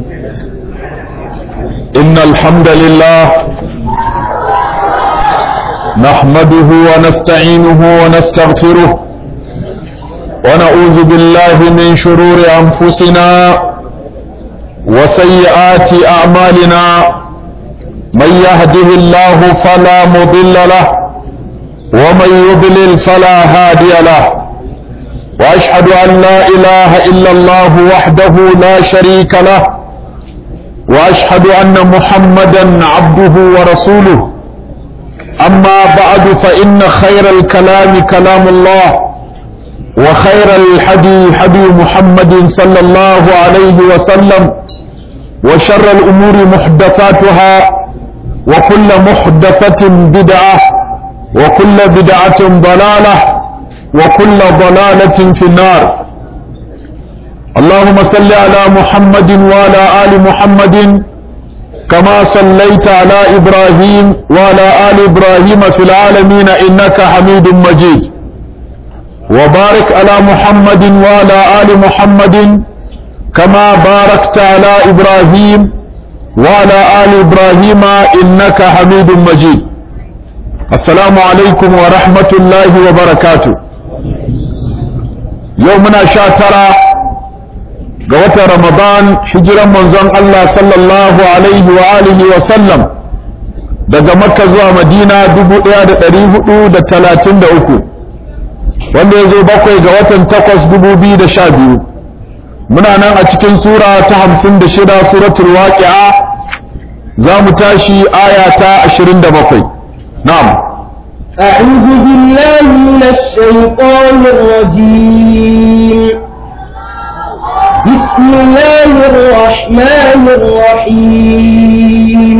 إن الحمد لله نحمده ونستعينه ونستغفره ونعوذ بالله من شرور أنفسنا وسيئات أعمالنا من يهده الله فلا مضل له ومن يضلل فلا هادي له وأشهد أن لا إله إلا الله وحده لا شريك له وأشهد أن محمدا عبده ورسوله أما بعد فإن خير الكلام كلام الله وخير الحدي حدي محمد صلى الله عليه وسلم وشر الأمور محدثاتها وكل محدثة بدعة وكل بدعة ضلالة وكل ضلالة في النار اللهم صل على محمد وعلى آل محمد كما صليت على إبراهيم وعلى آل إبراهيم في العالمين إنك حميد مجيد وبارك على محمد وعلى آل محمد كما باركت على إبراهيم وعلى آل إبراهيم إنك حميد مجيد السلام عليكم ورحمة الله وبركاته يومنا شاترا قوة رمضان حجرا منزان الله صلى الله عليه وآله وسلم daga makka zuwa madina dubu ɗaya da ɗari hudu da talatin da uku wanda ya zo bakwai ga watan takwas dubu biyu da sha biyu muna nan a cikin sura ta hamsin da shida suratul waqi'a za mu tashi aya ta ashirin da bakwai na'am أعوذ بالله من الشيطان الرجيم بسم الله الرحمن الرحيم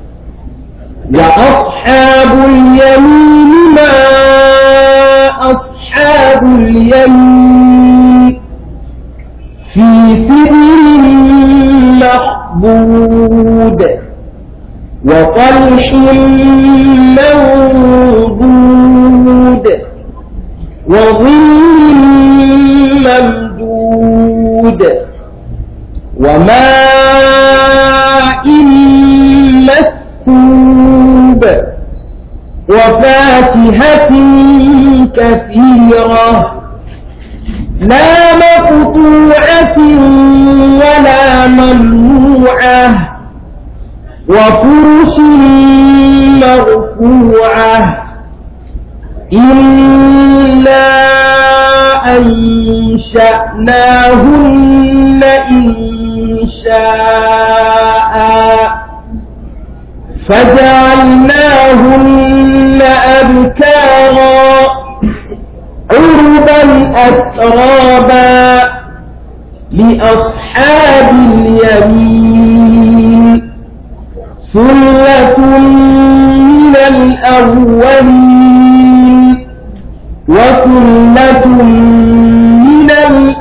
وأصحاب اليمين ما أصحاب اليمين في سدر مخبود وطلح منضود وظل ممدود وماء مسكوب وفاكهة كثيرة لا مقطوعة ولا ممنوعة وفرش مرفوعة إنا أنشأناهن إنشاء فجعلناهن أبكارا عربا أترابا لأصحاب اليمين ثلة من الأولين وثلة من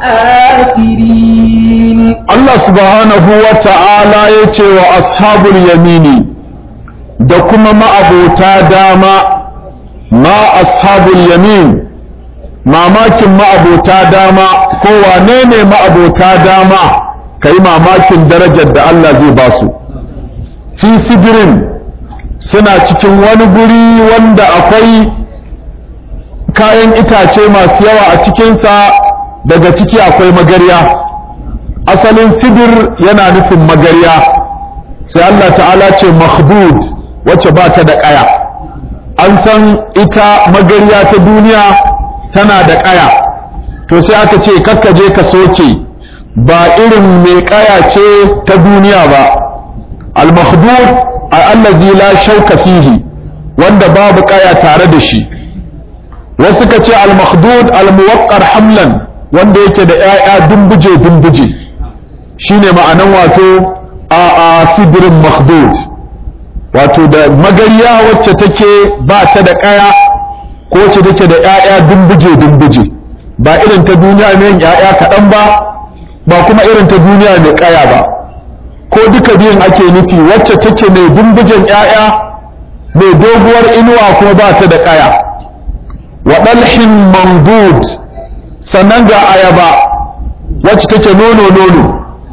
الآخرين Allah subhanahu wa ta'ala ya ce wa ashabul yamini da kuma ma'abota dama ma ashabul yamin mamakin ma'abota dama ko wane ne ma'abota dama ka yi mamakin darajar da Allah zai ba su fi sidirin suna cikin wani guri wanda akwai kayan itace masu yawa a cikinsa daga ciki akwai magarya asalin sidir yana nufin magarya sai Allah ta'ala ce makhdud wacce ba ta da ƙaya an san ita magarya ta duniya tana da ƙaya to sai aka ce je ka soke ba irin mai ƙaya ce ta duniya ba al-makhdud allazi la shauka fihi wanda babu ƙaya tare da shi wasu ka ce al-makhdud al-muwaqqar hamlan wanda yake da ƴaƴa dumbuje dumbuje shine ma'anan wato a a sidrin makhdud wato da magariya wacce take ba ta da ƙaya ko wacce take da ƴaƴa dumbuje dumbuje ba irin ta duniya mai ƴaƴa kaɗan ba ba kuma irin ta duniya mai ƙaya ba ko duka biyun ake nufi wacce take mai dumbujen ƴaƴa mai doguwar inuwa kuma ba ta da ƙaya wa ɗalhin mamdud sannan ga ayaba wacce take nono nono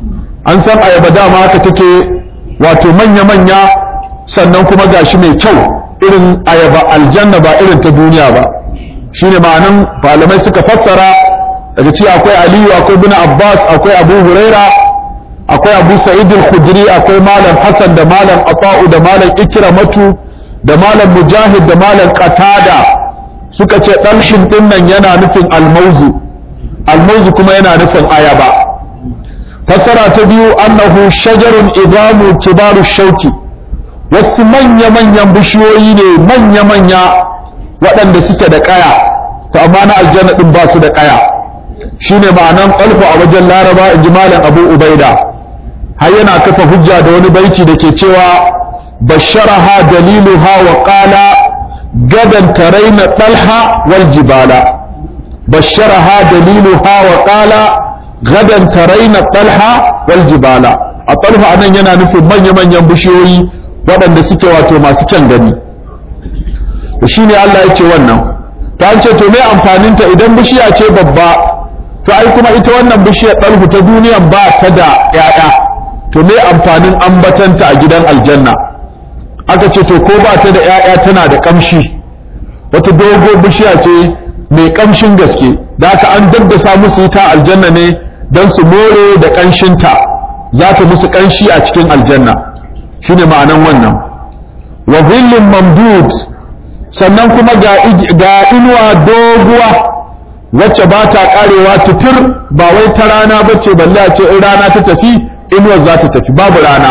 an san ayaba dama haka take wato manya-manya sannan kuma gashi mai kyau irin ayaba aljanna ba irin ta duniya ba shine ma'anan malamai suka fassara daga ci akwai aliyu akwai bin abbas akwai abu huraira akwai abu sa'id al-khudri akwai malam hasan da malam ata'u da malam ikramatu da malam mujahid da malam qatada suka ce dalhin dinnan yana nufin almauzu almauzu kuma yana nufin ayaba fassara ta biyu annahu shajarun idamu kibaru shauki wasu manya-manyan bishiyoyi ne manya-manya waɗanda suke da ƙaya to amma na aljanna ɗin ba su da ƙaya shine ma'anan ƙalfa a wajen laraba in ji malam abu ubaida har yana kafa hujja da wani baiti da ke cewa basharaha daliluha wa qala gadan taraina talha wal jibala basharaha daliluha wa qala gadan taraina talha wal jibala a talha anan yana nufin manya-manyan bishiyoyi waɗanda suke wato masu kyan gani shi ne Allah ya ce wannan ta ce to me amfaninta idan bishiya ce babba to ai kuma ita wannan bishiyar ɗalhu ta duniyan ba ta da ‘ya'ya to me amfanin ambatanta a gidan aljanna aka ce to ko ba ta da ‘ya'ya tana da ƙamshi wata dogo bishiya ce mai ƙamshin gaske da aka an daddasa musu ita aljanna ne don su more da ƙanshinta za ta musu ƙanshi a cikin aljanna shine ma'anan wannan wa zillin mamdud sannan kuma ga inuwa doguwa wacce ba ta karewa tutur ba wai ta rana ba ce balle a ce in rana ta tafi inuwar za ta tafi babu rana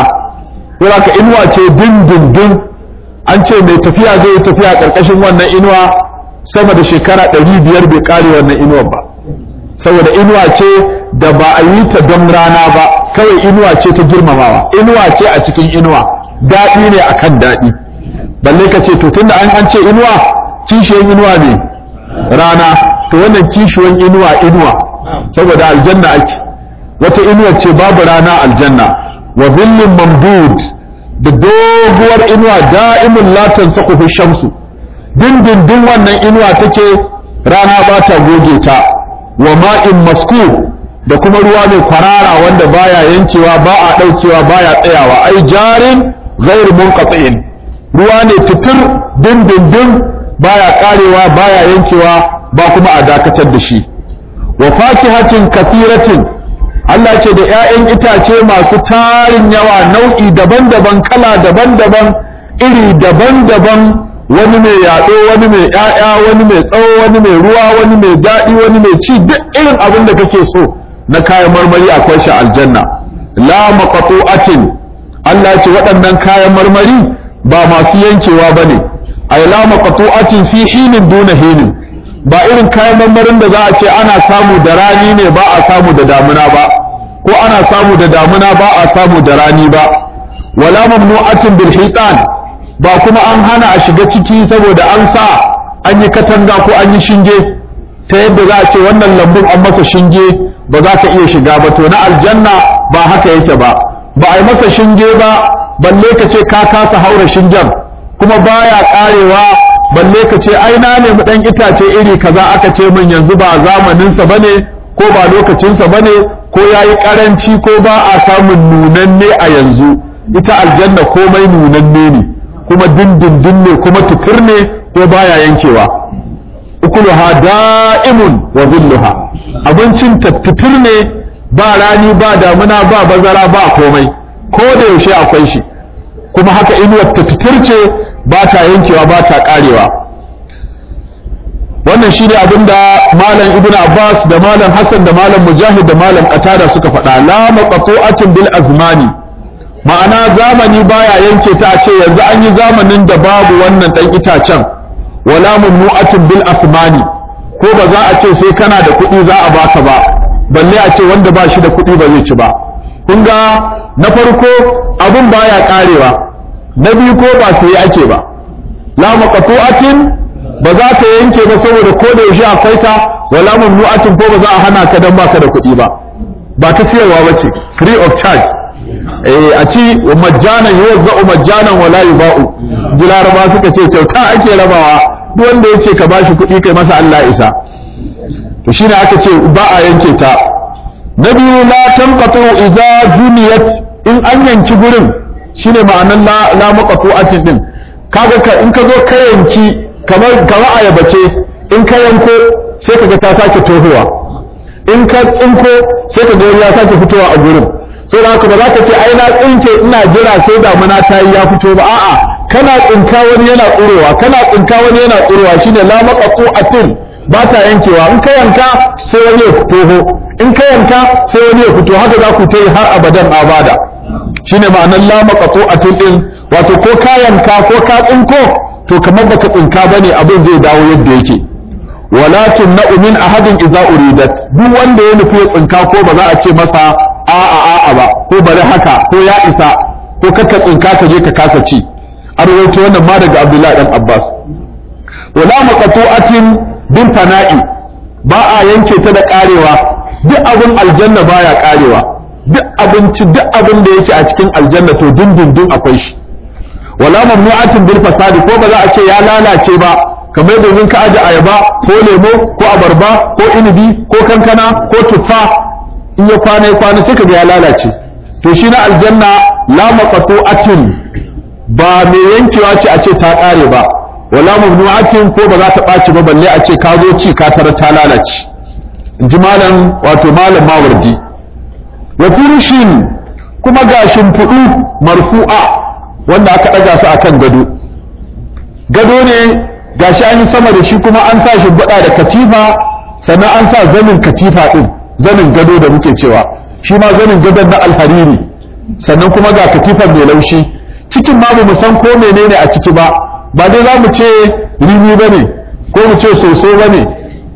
ka inuwa ce dindindin an ce mai tafiya zai yi tafiya ƙarƙashin wannan inuwa sama da shekara ɗari biyar bai kare wannan inuwar ba saboda inuwa ce da ba a yi ta don rana ba kawai inuwa ce ta girmamawa inuwa ce a cikin inuwa daɗi ne akan daɗi balle ka ce to tunda an an ce inuwa kishiyan inuwa ne rana to wannan kishiyan inuwa inuwa saboda aljanna ake wata inuwa ce babu rana aljanna wa zillin mamdud da doguwar inuwa da'imun la tansaquhu shamsu dindindin wannan inuwa take rana ba ta goge ta wa ma'in masku da kuma ruwa mai kwarara wanda baya yankewa ba a daukewa baya tsayawa ai jarin ghairu munqati'in ruwa ne titir dindindin baya karewa baya yankewa ba kuma a dakatar da shi wa fakihatin kathiratin Allah ce da ‘ya'yan itace masu tarin yawa nau'i daban-daban kala daban-daban iri daban-daban wani mai yaɗo wani mai ‘ya'ya wani mai tsawo wani mai ruwa wani mai daɗi wani mai ci duk irin abin da kake so na kayan marmari akwai shi aljanna la maqtu'atin Allah ce waɗannan kayan marmari ba masu yankewa bane ay la maqtu'atin fi hinin duna hinin ba irin kayan marmarin da za a ce ana samu da rani ne ba a samu da damuna ba ko ana samu da damuna ba a samu da rani ba wala mamnu'atin bil hitan ba kuma an hana a shiga ciki saboda an sa an yi katanga ko an yi shinge ta yadda za a ce wannan lambun an masa shinge ba za ka iya shiga ba to na aljanna ba haka yake ba ba a yi masa shinge ba balle ka ce ka kasa haura shingen kuma baya karewa balle ka ce ai na nemi dan itace iri kaza aka ce min yanzu ba zamaninsa bane ko ba lokacinsa bane ko yayi karanci ko ba a samun nunanne a yanzu ita aljanna komai nunanne ne kuma dindindin ne kuma tukur ne ko baya yankewa ukuluha da'imun wa zilluha abincin tattutur ne ba rani ba damuna ba bazara ba komai ko da yaushe akwai shi kuma haka inuwar tattutur ce ba ta yankewa ba ta karewa wannan shi ne abinda malam ibn abbas da malam hassan da malam mujahid da malam qatada suka faɗa la maqtu'atin bil azmani ma'ana zamani baya yanke ta a ce yanzu an yi zamanin da babu wannan dan itacen wala mamnu'atin bil asmani ko ba za a ce sai kana da kuɗi za a baka ba balle a ce wanda ba shi da kuɗi ba zai ci ba kun ga na farko abin baya karewa na biyu ko ba sai ake ba la maqtu'atin ba za ta yanke ba saboda ko da yaushe akwai ta wala mamnu'atin ko ba za a hana ka dan baka da kuɗi ba ba ta siyarwa bace free of charge eh a ci majjana yuwazza'u majjanan wala yuba'u ji laraba suka ce kyauta ake rabawa duk wanda yace ka bashi kuɗi kai masa Allah isa to shine aka ce ba a yanke ta na biyu la tanqatu idza juniyat in an yanki gurin shine ma'anan la la maqtu'atin din kaga ka in ka zo ka yanki kamar kamar ayaba ce in ka yanko sai kaga ta sake tohuwa in ka tsinko sai kaga ya sake fitowa a gurin sai da haka ba za ka ce ai na tsinke ina jira sai damuna ta yi ya fito ba a'a kana tsinka wani yana tsurowa kana tsinka wani yana tsurowa shine la maqtu'atin ba ta yankewa in ka yanka sai wani ya fito in ka yanka sai wani ya fito haka za ku ta yi har abadan abada shine ma'anar la maqtu'atin din wato ko ka yanka ko ka tsinko to kamar baka tsinka bane abin zai dawo yadda yake wala tumna'u min ahadin idza uridat duk wanda ya nufi ya tsinka ko ba za a ce masa a'a a'a ba ko bari haka ko ya isa ko kaka tsinka ka je ka kasa ci an rawaito wannan ma daga Abdullahi dan Abbas wala maqtu'atin bin fana'i ba a yanke ta da karewa duk abin aljanna baya karewa duk abinci duk abin da yake a cikin aljanna to dindindin akwai shi wala mamnu'atin bil fasadi ko ba za a ce ya lalace ba kamar domin ka aje ayaba ko lemo ko abarba ko inibi ko kankana ko tuffa in ya kwana ya kwana sai kaga ya lalace to shi na aljanna la maqtu'atin ba mai yankewa ce a ce ta kare ba wala mamnu'atin ko ba za ta ɓaci ba balle a ce ka zo ci ka tara ta lalace in ji malam wato malam mawardi wa furushin kuma ga shimfiɗu marfu'a wanda aka ɗaga su akan gado gado ne gashi an yi sama da shi kuma an sa shimfiɗa da katifa sannan an sa zanin katifa ɗin zanin gado da muke cewa shi ma zanin gadon na alhariri sannan kuma ga katifar mai laushi cikin ma mu san ko menene a ciki ba ba dai za mu ce rimi ba ne ko mu ce soso ba ne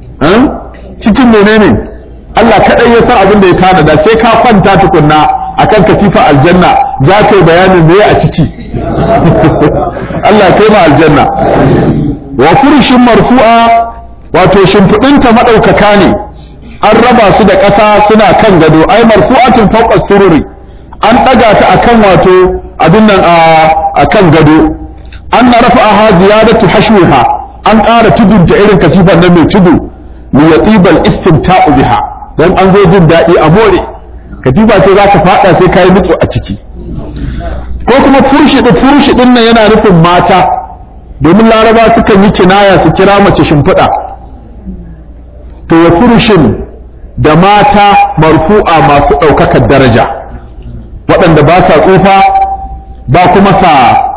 cikin menene Allah kaɗai ya san abin da ya tanada sai ka kwanta tukunna akan katifa aljanna za ka yi bayanin me a ciki Allah kai ma aljanna wa furshin marfu'a wato shimfiɗinta maɗaukaka ne an raba su da ƙasa suna kan gado ai marfu'atin fawqa sururi an ɗaga ta akan wato abin nan a kan gado an na rafa'aha ziyadatu hashwiha an ƙara tudunta irin katifan nan mai tudu li yatibal istimta'u biha dan an zo jin daɗi a more katifa ce za ka faɗa sai ka yi nutsu a ciki ko kuma furshi da furshi din nan yana nufin mata domin laraba sukan yi kinaya su kira mace shimfiɗa to wa furshin da mata marfu'a masu ɗaukakar daraja waɗanda ba sa tsufa ba kuma sa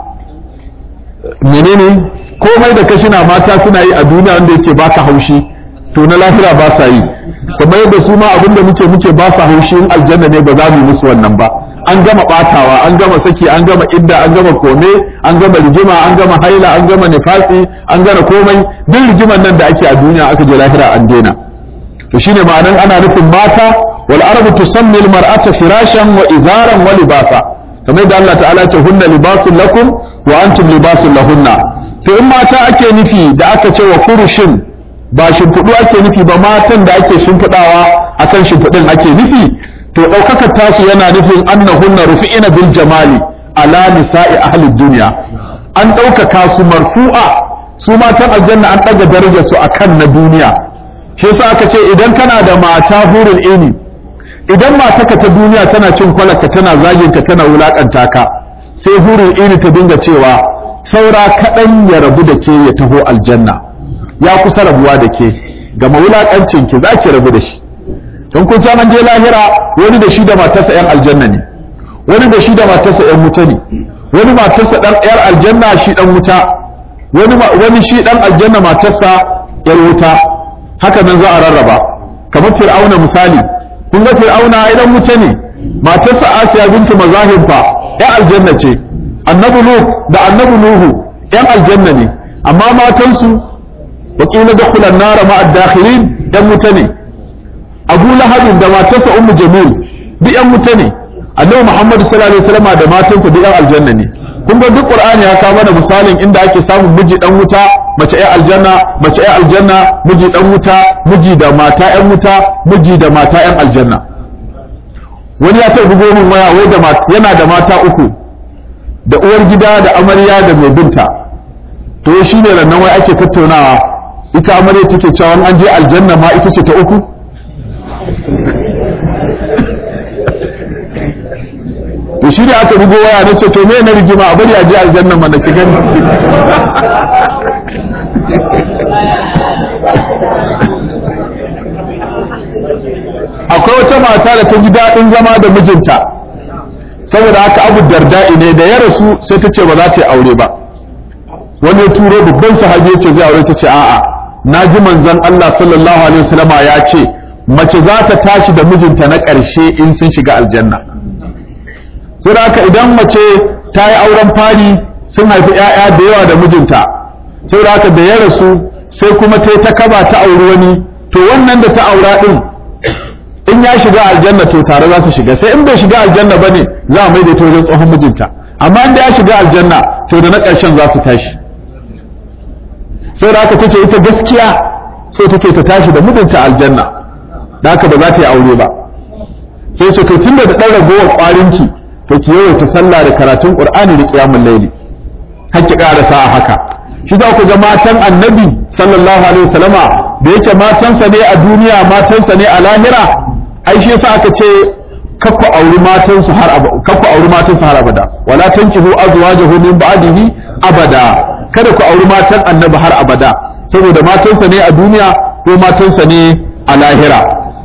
menene komai da kashina mata suna yi a duniya wanda yake baka haushi to na lahira ba sa yi kamar yadda su ma abinda muke muke ba sa haushi in aljanna ne ba za mu yi musu wannan ba an gama batawa an gama saki an gama idda an gama kome an gama rigima an gama haila an gama nifasi an gama komai duk rigiman nan da ake a duniya aka je lahira an daina to shine ma'anan ana nufin mata wal arabu tusammi al mar'ata firashan wa izaran wa libasa kamar da Allah ta'ala ce hunna libasun lakum wa antum libasun lahunna to in mata ake nufi da aka ce wa furushin ba shimfiɗu ake nufi ba matan da ake shimfiɗawa akan shimfiɗin ake nufi to ɗaukakar tasu yana nufin annahunna rufi'ina bil jamali ala nisa'i ahli dunya an ɗaukaka su marfu'a su matan aljanna an ɗaga darajar su akan na duniya shi yasa aka ce idan kana da mata hurul ini idan mataka ta duniya tana cin kwalaka tana zagin ka tana wulakanta ka sai hurul ini ta dinga cewa saura kaɗan ya rabu da ke ya taho aljanna ya kusa rabuwa da ke gama wulakancin ki za ki rabu da shi don kun san an je lahira wani da shi da matarsa yan aljanna ne wani da shi da matarsa yan wuta ne wani matarsa dan yar aljanna shi dan wuta wani wani shi dan aljanna matarsa yar wuta haka nan za a rarraba kamar fir'auna misali kun ga fir'auna ai dan wuta ne matarsa asiya bintu mazahib fa yan aljanna ce annabi lut da annabi nuhu yan aljanna ne amma matansu wakila dakhula an-nar ma'a ad-dakhilin yan wuta ne abu lahabin da matarsa ummu jamil duk yan wuta ne annabi muhammad sallallahu alaihi wasallam da matarsa duk yan aljanna ne kun ga duk qur'ani ya kawo mana misalin inda ake samun miji dan wuta mace ai aljanna mace ai aljanna miji dan wuta miji da mata yan wuta miji da mata yan aljanna wani ya taɓa bugo min waya wai da yana da mata uku da uwar gida da amarya da mai binta to shi ne rannan wai ake tattaunawa ita amarya take cewa an je aljanna ma ita ce ta uku shi ne aka bugo waya na ce to me na rigima a bari a je aljanna mana ki gani akwai wata mata da ta ji daɗin zama da mijinta saboda haka abu darda'i ne da ya rasu sai ta ce ba za ta yi aure ba wani ya turo babban sahabi ya ce zai aure ta ce a'a na ji manzon Allah sallallahu alaihi wasallama ya ce mace za ta tashi da mijinta na ƙarshe in sun shiga aljanna sai haka idan mace ta yi auren fari sun haifi 'ya'ya da yawa da mijinta sai haka da ya rasu sai kuma ta yi ta kaba ta auri wani to wannan da ta aura din in ya shiga aljanna to tare za su shiga sai in bai shiga aljanna bane za a mai da ta wajen tsohon mijinta amma in ya shiga aljanna to da na ƙarshen za su tashi sai da haka tace ita gaskiya so take ta tashi da mijinta aljanna da haka ba za ta yi aure ba sai ce to tunda da ɗan ragowar ƙwarinki to ki yawaita sallah da karatun qur'ani da qiyamul layli har ki ƙarasa a haka shi za ku ga matan annabi sallallahu alaihi wasallama da yake matansa ne a duniya matansa ne a lahira ai shi yasa aka ce kakku auri matansu har abada kakku auri matansu har abada wala tankihu azwajahu min ba'dihi abada kada ku auri matan annabi har abada saboda matansa ne a duniya ko matansa ne a lahira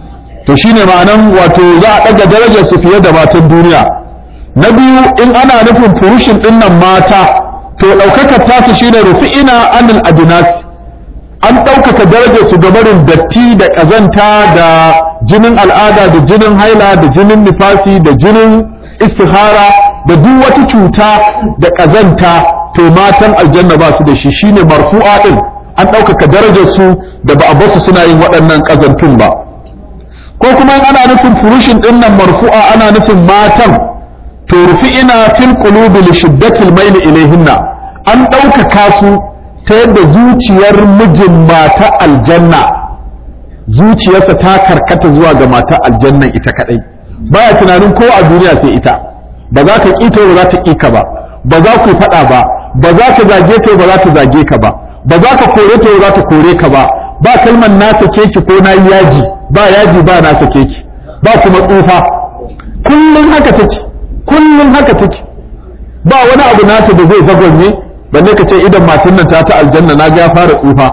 to shine ma'anan wato za a daga darajar su fiye da matan duniya na biyu in ana nufin furushin dinnan mata to ɗaukakar tasu shine rufi'ina anil adinas an ɗaukaka darajar su ga barin datti da ƙazanta da jinin al'ada da jinin haila da jinin nifasi da jinin istihara da duk wata cuta da ƙazanta to matan aljanna ba su da shi shine marfu'a din an ɗaukaka darajar su da ba a basu suna yin waɗannan ƙazantun ba ko kuma ana nufin furushin ɗin nan marfu'a ana nufin matan to rufi'ina fil qulubi li shiddatil mail ilayhinna an ɗaukaka su ta yadda zuciyar mijin mata aljanna zuciyarsa ta karkata zuwa ga mata aljannan ita kadai baya tunanin ko a duniya sai ita ba za ka ƙita ba za ta ƙi ka ba ba za ku faɗa ba ba za ka zage ta ba za ta zage ka ba ba za ka kore ta ba za ta kore ka ba ba kalmar na sake ki ko na yi yaji ba yaji ba na sake ki ba kuma tsufa kullum haka take kullum haka take ba wani abu nata da zai zagonye balle ka ce idan matan nan ta ta aljanna na ga ya fara tsufa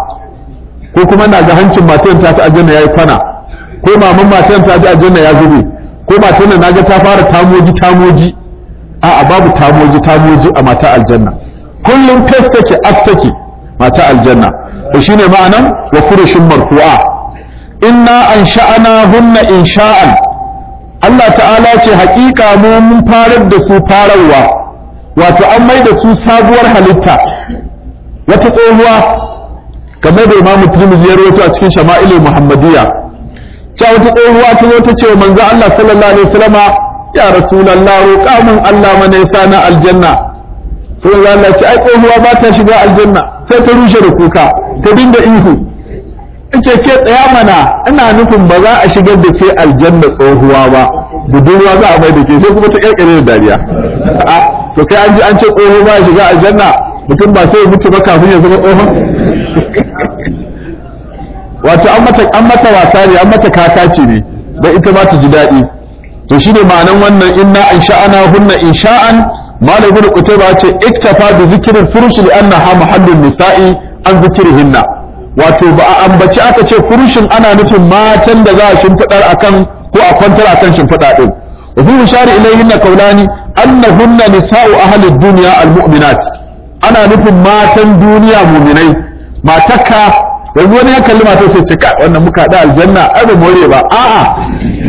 ko kuma na ga hancin matan ta ta aljanna yayi kwana ko maman matan ta ta aljanna ya zube ko matan nan naga ta fara tamoji tamoji a'a babu tamoji tamoji a mata aljanna kullum fes take as take mata aljanna to shine ma'anan wa furushin marfu'a inna ansha'ana hunna insha'an Allah ta'ala ce haƙiƙa mu mun farar da su fararwa wato an mai da su sabuwar halitta wata tsohuwa kamar da imamu tirmidhi ya rawaito a cikin shama'ilul muhammadiyya cewa wata tsohuwa ta zo ta ce wa manzo Allah sallallahu alaihi wasallama ya rasulullah roƙa mun Allah mana yasa na aljanna sai Allah ce ai tsohuwa ba ta shiga aljanna sai ta rushe da kuka ta dinga ihu ce ke tsaya mana ina nufin ba za a shigar da ke aljanna tsohuwa ba budurwa za a mai da ke sai kuma ta kirkire da dariya to kai an ji an ce tsoho ba ya shiga aljanna mutum ba sai ya mutu ba kafin ya zama tsohon wato an mata an mata wasa ne an mata kakaci ne dan ita ma ta ji daɗi to shine ma'anan wannan inna in sha'ana hunna insha'an malam ibn qutayba ce iktafa bi zikril furush li annaha mahallun nisa'i an zikrihinna wato ba a ambaci aka ce furushin ana nufin matan da za a shimfidar akan ko a kwantar akan shimfida din wa fi mushari ilayhinna qawlani annahunna nisa'u ahli dunya almu'minat ana nufin matan duniya mu'minai matakka yanzu wani ya kalli matar sai ce kai wannan muka da aljanna ai ba more ba a'a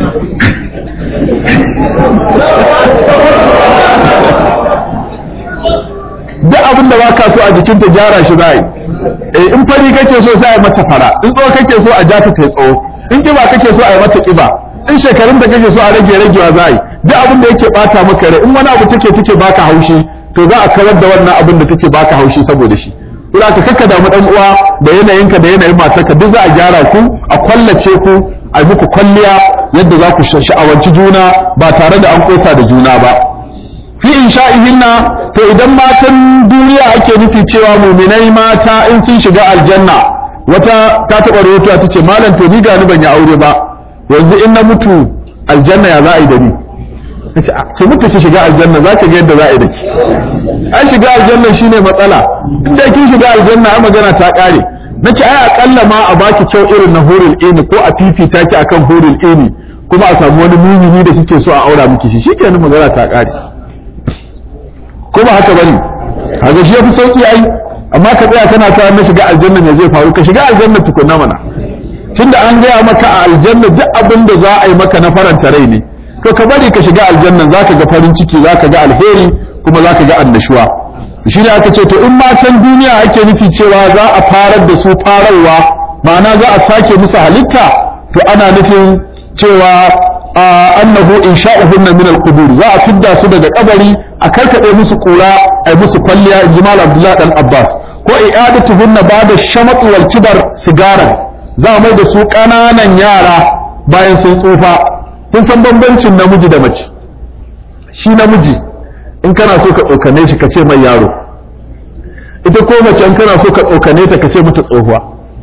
duk abin da baka so a jikinta gyara shi za yi in fari kake so sai a mata fara in tsawo kake so a ja ta ta tsawo in kiba kake so a yi mata kiba in shekarun da kake so a rage ragewa za yi duk abin da yake bata maka rai in wani abu take take baka haushi to za a kawar da wannan abin da take baka haushi saboda shi Ina ka kakka damu dan uwa da yanayinka da yanayin matarka duk za a gyara ku a kwallace ku a yi muku kwalliya yadda za ku sha'awanci juna ba tare da an kosa da juna ba fi insha'ihinna to idan matan duniya ake nufi cewa muminai mata in sun shiga aljanna wata ta taɓa rahoto ta ce malam to ni gani ban yi aure ba yanzu in na mutu aljanna ya za a yi da ni nace a ki mutu ki shiga aljanna za ki ga yadda za a yi da ki an shiga aljanna shine matsala inda kin shiga aljanna ai magana ta kare nace ai akalla ma a baki kyau irin na hurul ini ko a fifita ki akan hurul ini kuma a samu wani mumini da kike so a aura miki shi shikenan magana ta kare ko ba haka bane kaga shi yafi sauki ai amma ka tsaya kana ta na shiga aljanna me zai faru ka shiga aljanna tukunna mana tunda an gaya maka a aljanna duk abin da za a yi maka na faranta rai ne to ka bari ka shiga aljanna zaka ga farin ciki zaka ga alheri kuma zaka ga annashuwa shi ne aka ce to in matan duniya ake nufi cewa za a farar da su fararwa ma'ana za a sake musu halitta to ana nufin cewa annahu insha'uhunna min al-qubur za a fidda su daga kabari a karkade musu kura a musu kwalliya in jimal abdullahi dan abbas ko i'adatuhunna ba'da shamat wal kibar sigaran za a mai da su kananan yara bayan sun tsufa kun san bambancin namiji da mace shi namiji in kana so ka tsokane shi ka ce mai yaro ita ko mace in kana so ka tsokane ta ka ce mata tsohuwa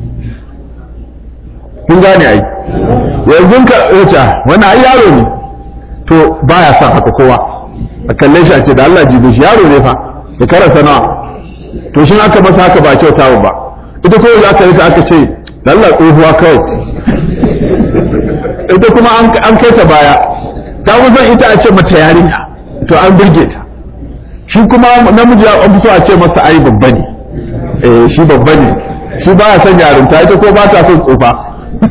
kun gane ai yanzu ka wuce wani ai yaro ne to baya son haka kowa a kalle shi a ce da Allah jibe shi yaro ne fa da karasa nawa to shi aka masa haka ba kyauta ba ita ko za ka yi ta aka ce da Allah tsohuwa kawai ita kuma an kai ta baya ta kusan ita a ce mata yarinya to an burge ta shi kuma namiji ya fi so a ce masa ai babba ne eh shi babba ne shi baya son yarinta ita ko ba ta son tsufa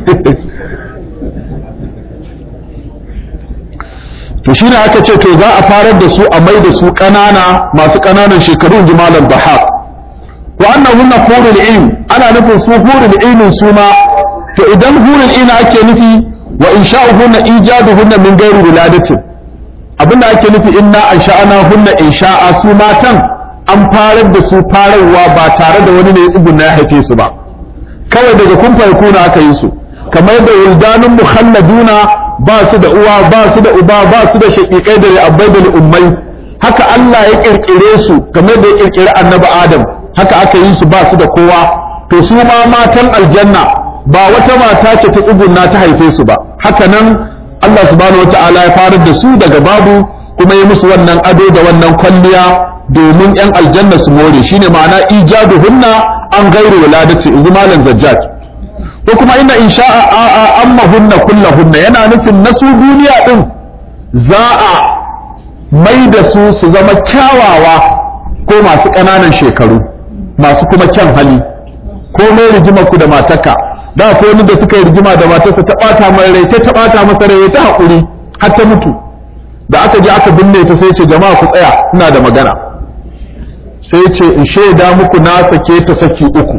to shine aka ce to za a farar da su a mai da su ƙanana masu ƙananan shekaru jimalan bahar wa annahunna hurul ain ana nufin su hurul ain su ma to idan hurul ain ake nufi wa insha'uhunna ijaduhunna min ghairi wiladatin abinda ake nufi inna ansha'ana hunna insha'a su matan an farar da su fararwa ba tare da wani ne ya tsugunna ya haife su ba kawai daga kun farko aka yi su kamar da wildanun mukhalladuna ba su da uwa ba su da uba ba su da shaƙiƙai da abbai da ummai haka Allah ya kirkire su kamar da ya kirkire annabi Adam haka aka yi su ba su da kowa to su ma matan aljanna ba wata mata ce ta tsugunna ta haife su ba haka nan Allah subhanahu wataala ya farar da su daga babu kuma ya musu wannan ado da wannan kwalliya domin yan aljanna su more shine ma'ana ijaduhunna an gairu wuladati malam zajjaj ko kuma inna insha'a amma hunna kullahunna yana nufin nasu duniya din za a mai da su su zama kyawawa ko masu ƙananan shekaru masu kuma kyan hali ko mai rigima ku da mataka da ko wani da suka yi rigima da matarsa ta bata mai rai ta bata masa rai ta haƙuri har ta mutu da aka je aka binne ta sai ce jama'a ku tsaya ina da magana sai ce in shaida muku na sake ta saki uku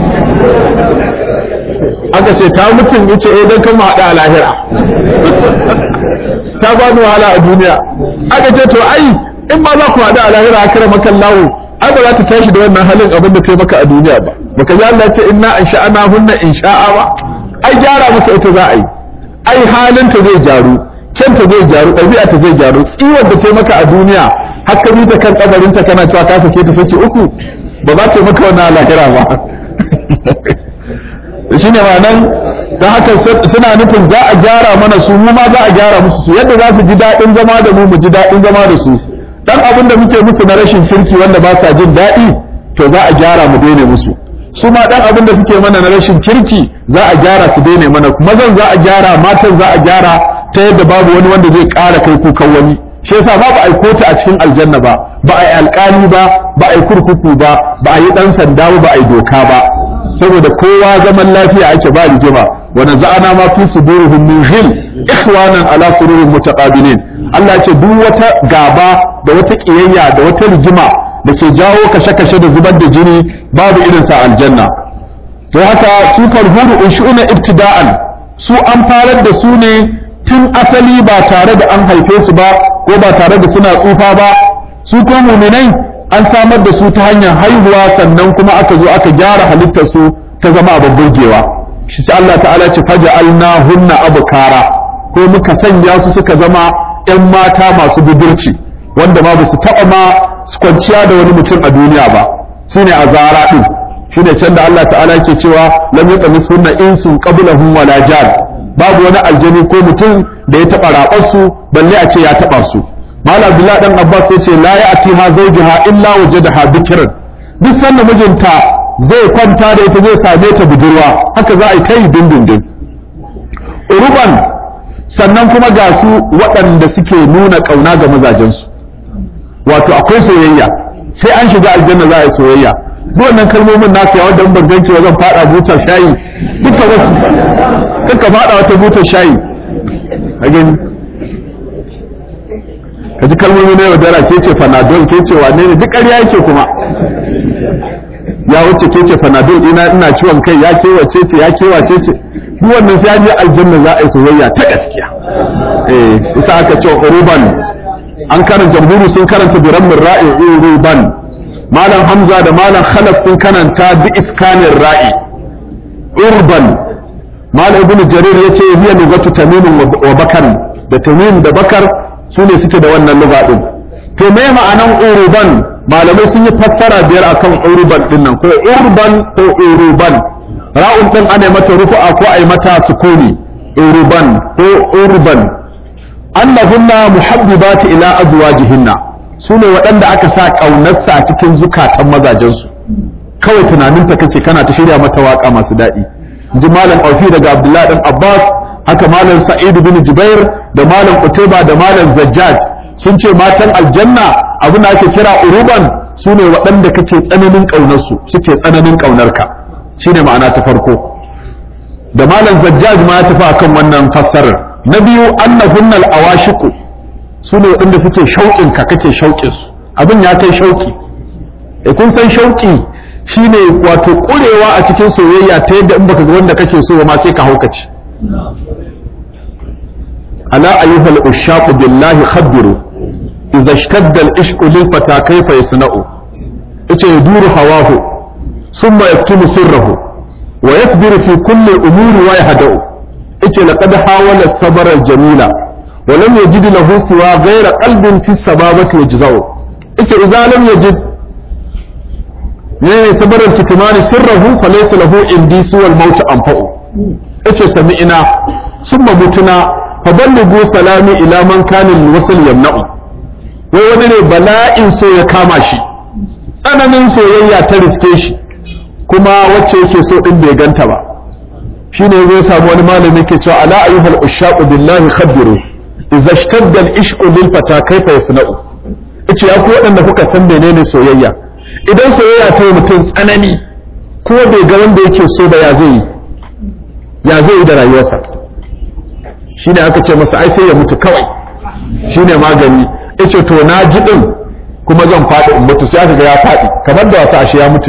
aka ce ta mutum yace eh dan kan haɗa a lahira ta ba ni wahala a duniya aka ce to ai in ba za ku haɗa a lahira a kira makan lawo ai ba za ta tashi da wannan halin abin da kai maka a duniya ba baka ji Allah ce inna in sha'ana hunna in sha'a ba ai gyara maka ita za a yi ai halinta zai gyaru kyanta zai gyaru ɗabi'a ta zai gyaru tsiwon da kai maka a duniya har ka bi ta kan kabarinta kana cewa ka sake ta sake uku ba za ta maka wannan lahira ba shi ne nan ta haka suna nufin za a gyara mana su mu ma za a gyara musu su yadda za su ji daɗin zama da mu mu ji daɗin zama da su dan abin da muke musu na rashin kirki wanda ba sa jin daɗi to za a gyara mu daina musu su ma dan abin da suke mana na rashin kirki za a gyara su daina mana mazan za a gyara matan za a gyara ta yadda babu wani wanda zai ƙara kai kukan wani shi yasa babu ai kota a cikin aljanna ba ba ai alƙali ba ba ai kurkuku ba ba ai dan sanda ba ba ai doka ba saboda kowa zaman lafiya ake ba rigima wa naza'ana ma fi sudurihim min ghil ikhwanan ala sururin mutaqabilin Allah ce duk wata gaba da wata kiyayya da wata rigima da ke jawo kashe-kashe da zubar da jini babu irin sa aljanna to haka su farhuru unshu'una ibtida'an su an farar da su ne tun asali ba tare da an haife su ba ko ba tare da suna tsufa ba su ko muminai an samar da su ta hanyar haihuwa sannan kuma aka zo aka gyara halittar su ta zama abin burgewa shi sai Allah ta'ala ce faja'alna hunna abkara ko muka sanya su suka zama ƴan mata masu budurci wanda ma ba su taɓa ma su kwanciya da wani mutum a duniya ba shine azara din shine can da Allah ta'ala ke cewa lam yatamis hunna insun qablahum wala jan babu wani aljani ko mutum da ya taɓa raɓar su balle a ce ya taɓa su malam abdullahi dan abbas ya ce la ya'tiha zawjuha illa wajadaha bikran duk sanda mijinta zai kwanta da ita zai same ta budurwa haka za a yi ta yi dindindin uruban sannan kuma ga su waɗanda suke nuna ƙauna ga mazajensu wato akwai soyayya sai an shiga aljanna za a yi soyayya duk wannan kalmomin na ya wanda ban ganki wa zan fada butar shayi duka wasu kanka fada wata butar shayi a gani ka ji kalmomi na yaudara ke ce fanadol ke ce wane ne duk ƙarya yake kuma ya wuce ke ce fanadol ina ina ciwon kai ya kewace ce ya kewace ce duk wannan sai an je aljanna za a yi soyayya ta gaskiya eh isa aka ce uruban an karanta jamhuri sun karanta biran min ra'i uruban malam hamza da malam khalaf sun karanta bi iskanin ra'i urban malam ibn jarir yace hiya lugatu tamim wa bakar da tamim da bakar su ne suke da wannan lugha din to me ma'anan uruban malamai sun yi fassara biyar akan uruban din nan ko urban ko uruban ra'un din ana mata rufu'a ko ai mata sukuni uruban ko urban annahunna muhabbibati ila azwajihinna sune waɗanda aka sa ƙaunarsa a cikin zukatan mazajensu kawai tunaninta kake kana ta shirya mata waka masu daɗi ji malam aufi daga abdullahi dan abbas haka malam sa'id bin jubair da malam utaiba da malam zajjaj sun ce matan aljanna abin da ake kira uruban sune waɗanda kake tsananin ƙaunarsu suke tsananin ƙaunarka shine ma'ana ta farko da malam zajjaj ma ya tafi akan wannan fassarar na biyu annahunnal awashiku su ne waɗanda suke shauƙin ka kake shauƙin su abin ya kai shauƙi e kun san shauƙi shine wato ƙurewa a cikin soyayya ta yadda in baka ga wanda kake so ma sai ka haukace ala ayyuhal ushaqu billahi khabbiru idza ishtadda al-ishqu lil fata kayfa yasna'u yace yaduru hawahu thumma yaktumu sirrahu wa yasbiru fi kulli umuri wa yahda'u yace laqad hawala sabara al-jamila wa lam yajid lahu siwa ghayra qalbin fi sababati yajza'u yace idza lam yajid ne sabara al-kitmani sirrahu falaysa lahu indi siwa al-maut anfa'u yace sami'ina summa mutuna faballighu salami ila man kana al-wasl yamna'u wai wani ne bala'in so ya kama shi tsananin soyayya ta riske shi kuma wacce yake so din bai ganta ba shine zai samu wani malami ke cewa ala ayyuhal ushaqu billahi khabbiru idza ishtadda al-ishqu lil fata kayfa yasna'u yace ya ku wadanda kuka san menene soyayya idan soyayya ta yi mutum tsanani ko bai ga wanda yake so ba ya zai ya zai yi da rayuwarsa shine aka ce masa ai sai ya mutu kawai shine magani yace to na ji din kuma zan faɗi in mutu sai aka ga ya faɗi kamar da wata ashe ya mutu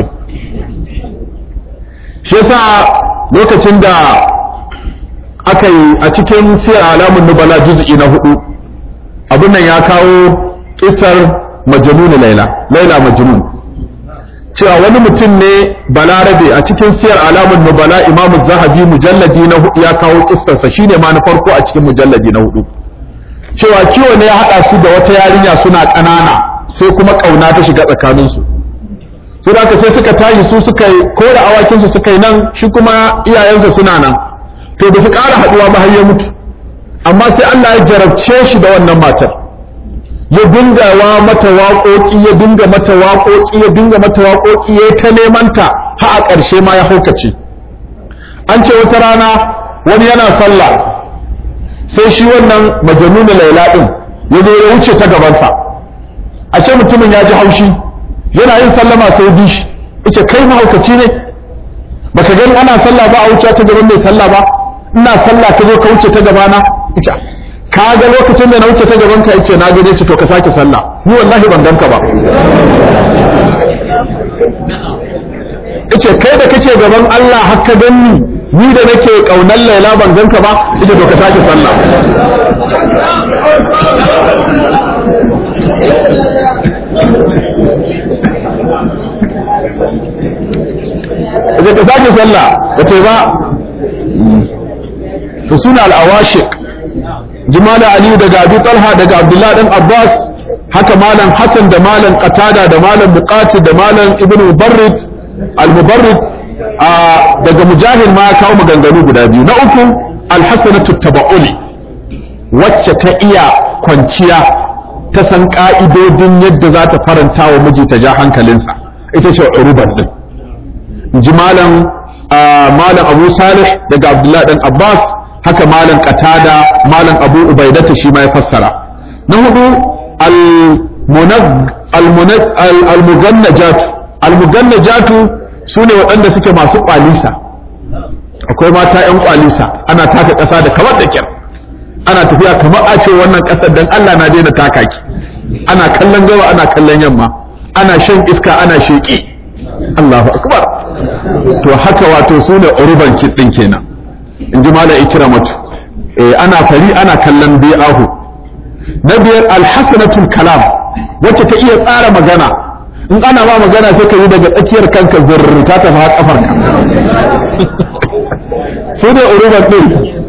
shi yasa lokacin da aka yi a cikin siyar alamun nubala juz'i na hudu abin nan ya kawo kisar majnun laila laila majnun cewa wani mutum ne balarabe a cikin siyar alamun nubala imamu zahabi mujalladi na hudu ya kawo kisarsa shine ma na farko a cikin mujalladi na hudu cewa kiwo ne ya haɗa su da wata yarinya suna ƙanana sai kuma ƙauna ta shiga tsakaninsu su da sai suka tashi su suka yi ko da awakinsu suka yi nan shi kuma iyayensa suna nan to ba su ƙara haɗuwa ba har ya mutu amma sai Allah ya jarabce shi da wannan matar ya dinga wa mata waƙoƙi ya dinga mata waƙoƙi ya dinga mata waƙoƙi ya ta neman ta har a ƙarshe ma ya haukace an ce wata rana wani yana sallah sai shi wannan majanunu laila din ya zo ya wuce ta gabansa ashe mutumin ya ji haushi yana yin sallama sai bi shi yace kai mahaukaci ne baka gani ana sallah ba a wuce ta gaban mai sallah ba ina sallah ka zo ka wuce ta gabana yace ka ga lokacin da na wuce ta gaban ka yace na gane ce to ka sake sallah ni wallahi ban ganka ba yace kai da kake gaban Allah har ka ganni ni da nake kaunar Laila ban ganka ba yace to ka sake sallah da ka sake sallah ba ta ba da suna al'awashik jimala aliyu daga abu talha daga abdullah dan abbas haka malam hassan da malam qatada da malam buqati da malam ibn mubarrid al-mubarrid daga mujahid ma ya kawo maganganu guda biyu na uku al-hasanatu taba'uli wacce ta iya kwanciya ta san ka'idodin yadda za ta faranta wa miji ta ja hankalinsa ita ce uruban din in ji malam malam abu salih daga abdullahi dan abbas haka malam qatada malam abu ubaidata shi ma ya fassara na hudu al-mugannajatu al-mugannajatu sune waɗanda suke masu kwalisa akwai mata yan kwalisa ana taka ƙasa da kamar da kyar ana tafiya kamar a ce wannan ƙasar dan Allah na daina taka ki ana kallon gaba ana kallon yamma ana shan iska ana sheƙi Allahu akbar to haka wato su ne urban kiɗin kenan in ji malam ikramatu eh ana fari ana kallon bi'ahu na biyar alhasanatul kalam wacce ta iya tsara magana in ana ba magana sai ka yi daga tsakiyar kanka zurr ta tafi har kafar ka su ne urban din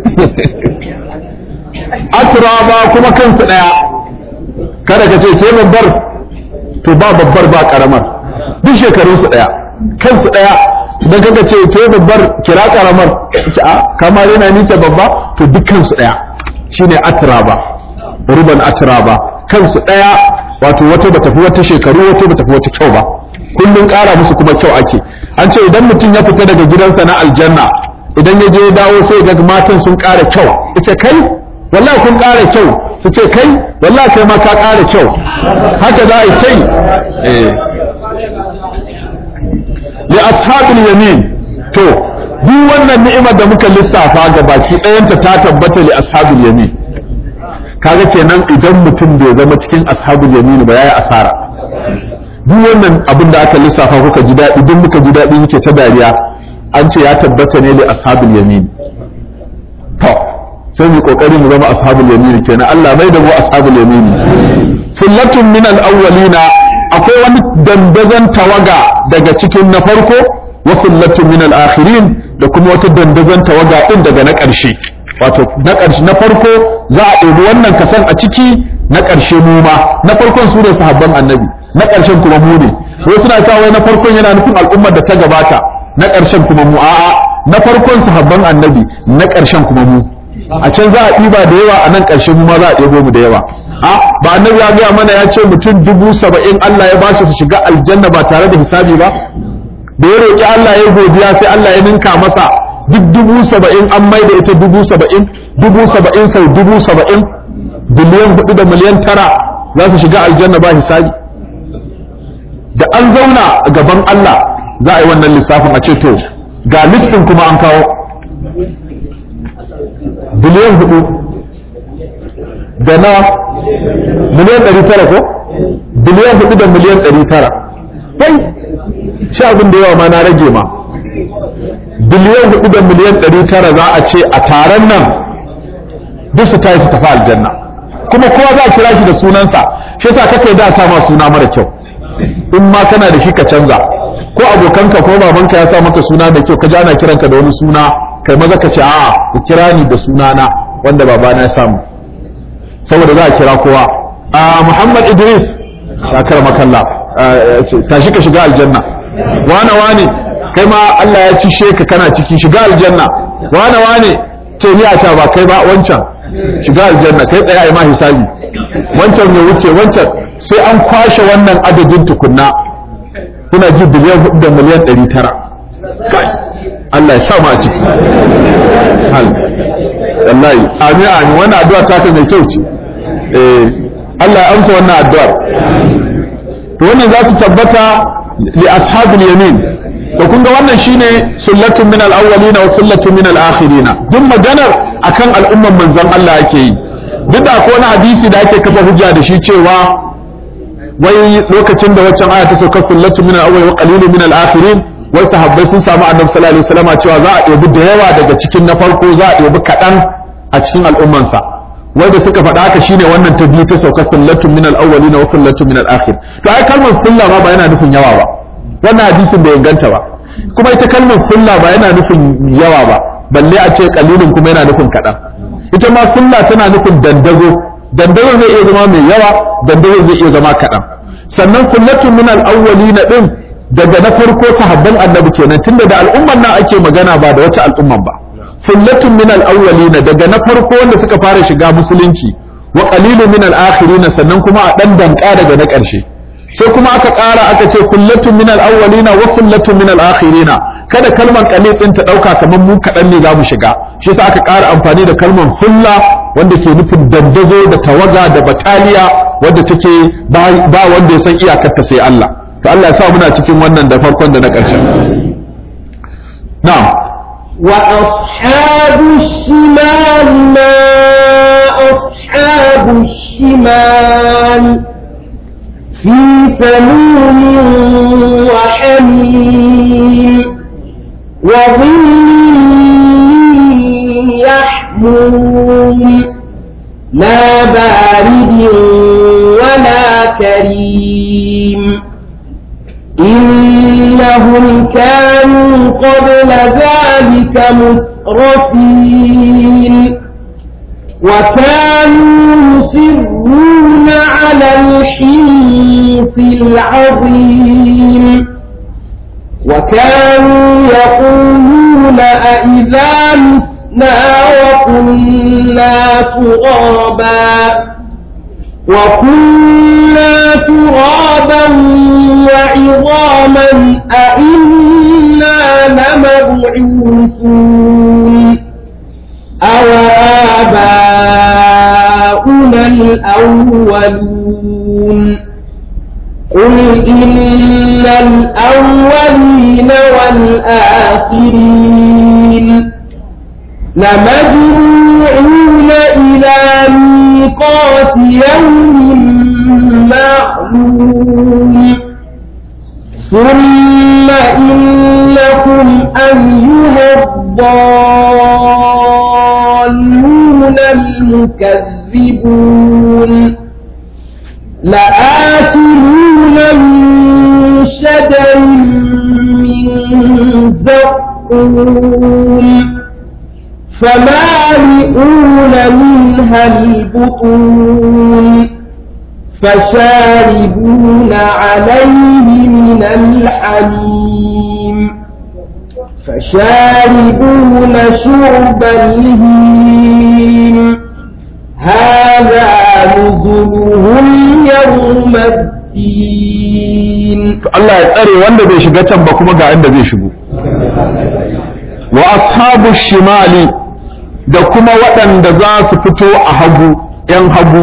atraba kuma kansu daya kada ka ce ke babbar to ba babbar ba karamar duk shekarun su daya kansu daya idan kaga ce ke babbar kira karamar a kamar yana nita babba to dukkan su daya shine atraba ruban atraba kansu daya wato wata bata fi wata shekaru wata bata fi wata kyau ba kullun ƙara musu kuma kyau ake an ce idan mutum ya fita daga gidansa na aljanna idan ya je ya dawo sai ga matan sun ƙara kyau ita kai wallahi kun ƙara kyau su ce kai wallahi kai ma ka ƙara kyau haka za a yi kai eh li ashabil yamin to duk wannan ni'imar da muka lissafa ga baki ɗayanta ta tabbata li ashabil yamin kaga kenan idan mutum bai zama cikin ashabul yamin ba yayi asara duk wannan abin da aka lissafa kuka ji daɗi duk muka ji daɗi muke ta dariya an ce ya tabbata ne li ashabul yamin to sai mu kokari mu zama ashabul yamin kenan Allah mai da mu ashabul yamin sullatun min al-awwalina akwai wani dandazon tawaga daga cikin na farko wa sullatun min al-akhirin da kuma wata dandazon tawaga din daga na ƙarshe wato na ƙarshe na farko za a ɗebi wannan kasan a ciki na ƙarshe mu ma na farkon su ne sahabban annabi na ƙarshen kuma mu ne wai suna sa wai na farkon yana nufin al'ummar da ta gabata na ƙarshen kuma mu a'a na farkon sahabban annabi na ƙarshen kuma mu a can za a ɗiba da yawa a nan ƙarshe mu ma za a ɗebo mu da yawa a ba annabi ya gaya mana ya ce mutum dubu saba'in Allah ya bashi su shiga aljanna ba tare da hisabi ba da ya roƙi Allah ya godiya sai Allah ya ninka masa duk dubu saba'in an mai da ita dubu saba'in dubu saba'in sau dubu saba'in biliyan hudu da miliyan tara za su shiga aljanna ba hisabi da an zauna a gaban Allah za a yi wannan lissafin a ce to ga listin kuma an kawo biliyan hudu da na miliyan ɗari tara ko biliyan hudu da miliyan ɗari tara kai shi abin da yawa ma na rage ma biliyan hudu da miliyan ɗari tara za a ce a taron nan duk su tayi su tafi aljanna kuma kowa za a kira shi da sunansa shi yasa kake da sa ma suna mara kyau in ma kana da shi ka canza ko abokanka ko babanka ya sa maka suna da kyau ka ji ana kiranka da wani suna kai maza ka ce a ku kira ni da sunana wanda babana ya samu saboda za a kira kowa a Muhammad Idris ya karama kalla tashi ka shiga aljanna wane wane kai ma Allah ya ci sheka kana ciki shiga aljanna wane wane ce ni a ta ba kai ba wancan shiga aljanna kai tsaya ai ma hisabi wancan ya wuce wancan sai an kwashe wannan adadin tukunna kuna ji biliyan hudu da miliyan ɗari tara kai Allah ya sa mu a ciki hal wallahi amin amin wannan addu'a ta kai mai kyau ce eh Allah ya amsa wannan addu'ar to wannan za su tabbata li ashabil yamin to kun ga wannan shine sullatun min al-awwalina wa sullatun min al-akhirina duk maganar akan al'umman manzon Allah yake yi duk da akwai wani hadisi da ake kafa hujja da shi cewa wai lokacin da waccan aya ta sauka sullatun min al-awwal wa qalilun min al-akhirin wai sahabbai sun samu annabi sallallahu alaihi wasallam cewa za a ɗebi da yawa daga cikin na farko za a ɗebi kaɗan a cikin al'ummansa wanda suka faɗa haka shine wannan ta biyu ta sauka sullatun min al-awwalin wa sullatun min al-akhir to ai kalmar sulla ma ba yana nufin yawa ba wannan hadisin bai inganta ba kuma ita kalmar sulla ba yana nufin yawa ba balle a ce qalilun kuma yana nufin kaɗan ita ma sulla tana nufin dandazo dandazo zai iya zama mai yawa dandazo zai iya zama kaɗan sannan sullatun min al-awwalin din daga na farko sahabban annabi kenan tunda da al'umman nan ake magana ba da wata al'umman ba sullatun min al-awwalina daga na farko wanda suka fara shiga musulunci wa qalilun min al-akhirin sannan kuma a dan danka daga na ƙarshe sai kuma aka ƙara aka ce kullatun min al-awwalina wa kullatun min al-akhirina kada kalmar qalil din ta dauka kamar mu kadan ne zamu shiga shi yasa aka ƙara amfani da kalmar hulla wanda ke nufin dandazo da tawaga da bataliya wanda take ba wanda ya san iyakarta sai Allah to Allah ya sa muna cikin wannan da farkon da na ƙarshen na'am وأصحاب الشمال ما أصحاب الشمال في سموم وحميم وظل يحموم لا بارد ولا كريم إنهم كانوا قبل ذلك مترفين وكانوا يصرون على الحنث العظيم وكانوا يقولون أئذا متنا وكنا ترابا وكنا ترابا وعظاما أئنا لمبعوثون أو آباؤنا الأولون قل إن الأولين والآخرين لمجموعون إلى ميقات يوم معلوم ثم إنكم أيها الضالون المكذبون لآكلون من شجر من زقوم فمالئون منها البطون فشاربون عليه من الحميم فشاربون شرب الهيم هذا نزلهم يوم الدين Allah ya tsare wanda bai shiga can ba kuma ga inda zai shigo wa ashabu shimali da kuma waɗanda za su fito a hagu ‘yan hagu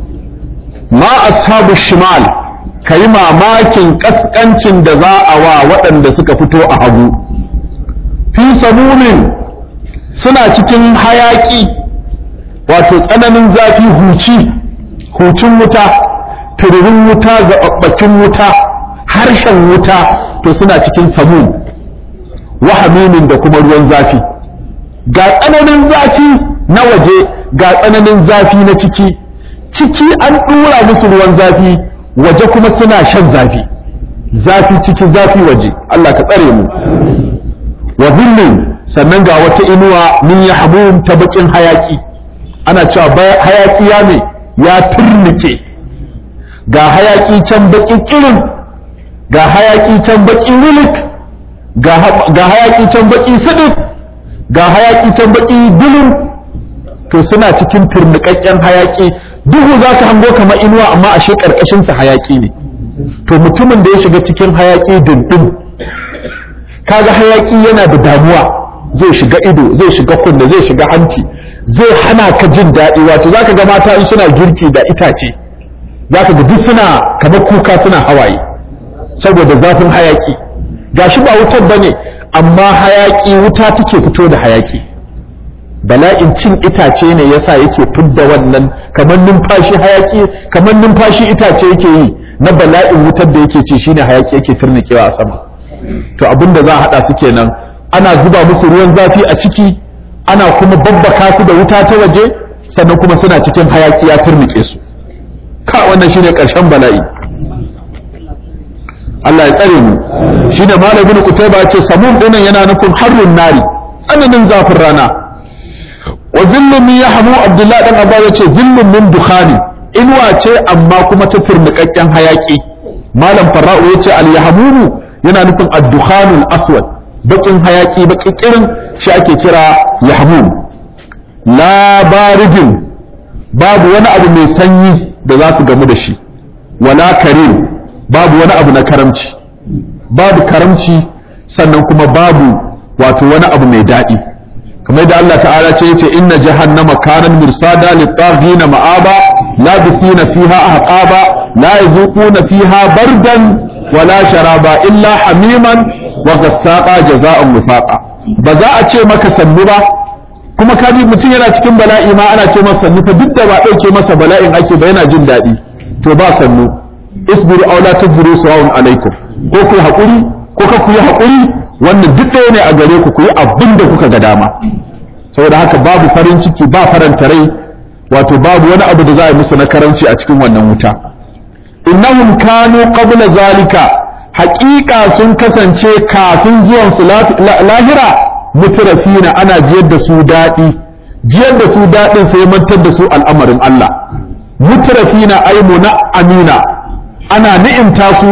ma ashabu shimal ka yi mamakin ƙasƙancin da za a wa waɗanda suka fito a hagu fi samumin suna cikin hayaƙi wato tsananin zafi huci hucin wuta tururin wuta zaɓaɓɓakin wuta harshen wuta to suna cikin samun wahamimin da kuma ruwan zafi ga tsananin zafi na waje ga tsananin zafi na ciki ciki an ɗura musu ruwan zafi waje kuma suna shan zafi zafi ciki zafi waje Allah ka tsare mu wa zillin sannan ga wata inuwa min yahmum ta bakin hayaki ana cewa hayaki ya ne ya turnike ga hayaki can baki kirin ga hayaki can baki wilik ga hayaki can baki sidik ga hayaki can baki dulun to suna cikin turnikakken hayaki duhu za ka hango kamar inuwa amma ashe karkashin sa hayaki ne to mutumin da ya shiga cikin hayaki dindin kaga hayaki yana da damuwa zai shiga ido zai shiga kunne zai shiga hanci zai hana ka jin daɗi wato zaka ga mata in suna girki da itace zaka ga duk suna kamar kuka suna hawaye saboda zafin hayaki gashi ba wutar bane amma hayaki wuta take fito da hayaki bala'in cin itace ne yasa yake fidda wannan kamar numfashi hayaki kamar numfashi itace yake yi na bala'in wutar da yake ci shine hayaki yake firnikewa a sama to abinda za a hada su kenan ana zuba musu ruwan zafi a ciki ana kuma babbaka su da wuta ta waje sannan kuma suna cikin hayaki ya turnike su ka wannan shine karshen bala'i Allah ya tsare mu shine malamin kutaiba ya ce samun dinan yana nufin harrun nari tsananin zafin rana wa zillun min yahmu abdullahi dan abba ya ce zillun min dukhani inuwa ce amma kuma ta turnikakken hayaki malam farra'u ya ce al yahmunu yana nufin ad-dukhanul aswad bakin hayaki bakin kirin shi ake kira yahmum la baridin babu wani abu mai sanyi da za su gamu da shi wala karim babu wani abu na karamci babu karamci sannan kuma babu wato wani abu mai daɗi kamar da Allah ta'ala ce yace inna jahannama kanan mirsada lit-taghina ma'aba labithina fiha ahqaba la yazuquna fiha bardan wala sharaba illa hamiman wa gassaqa jazaa'an wifaqa ba za a ce maka sannu ba kuma kaji mutum yana cikin bala'i ma ana ce masa sannu fa duk da ba dauke masa bala'in ake ba yana jin daɗi to ba sannu isbiru aw la tasbiru sawa'un alaikum ko ku hakuri ko ka ku yi hakuri wannan duk ɗaya ne a gare ku ku yi abin da kuka ga dama saboda haka babu farin ciki ba faranta rai wato babu wani abu da za a yi musu na karanci a cikin wannan wuta innahum kanu qabla zalika haƙiƙa sun kasance kafin zuwan su lahira mutrafina ana jiyar da su daɗi jiyar da su daɗin sai mantar da su al'amarin Allah mutrafina ay amina ana ni'imta su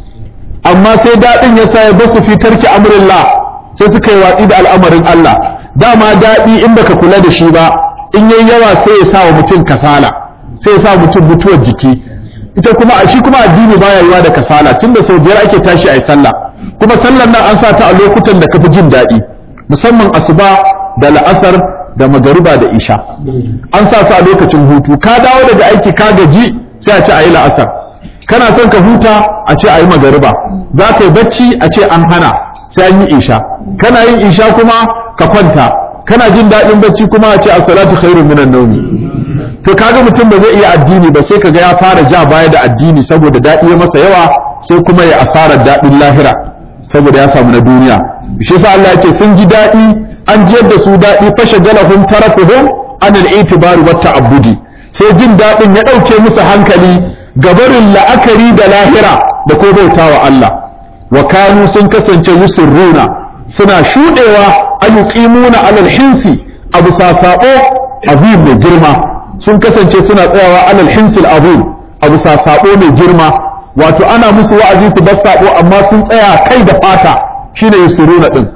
amma sai daɗin ya sa ya basu fi tarki amrillah sai suka yi watsi da al'amarin Allah dama daɗi in baka kula da shi ba in yayi yawa sai ya sa wa mutum kasala sai ya sa mutum mutuwar jiki ita kuma a shi kuma addini baya yiwa da kasala tunda sau biyar ake tashi a yi sallah kuma sallar nan an sa ta a lokutan da kafi jin daɗi musamman asuba da la'asar da magariba da isha an sa su a lokacin hutu ka dawo daga aiki ka gaji sai a ce a yi la'asar kana son ka huta a ce a yi magariba za ka yi bacci a ce an hana sai an yi isha kana yin isha kuma ka kwanta kana jin daɗin bacci kuma a ce as-salatu khairun minan nawmi to kaga mutum ba zai iya addini ba sai kaga ya fara ja baya da addini saboda daɗi ya masa yawa sai kuma ya asarar daɗin lahira saboda ya samu na duniya shi yasa Allah ya ce sun ji daɗi an jiyar da su daɗi fashe galahum tarafuhum an al-i'tibar wa ta'abbudi sai jin daɗin ya ɗauke musu hankali gabarin la'akari da lahira da ko bautawa Allah wa kanu sun kasance yusirruna suna shudewa ayyuqimuna alal hinsi abu sasabo azim mai girma sun kasance suna tsayawa alal hinsil azim abu sasabo mai girma wato ana musu wa'azi su bar sabo amma sun tsaya kai da fata shine yusirruna din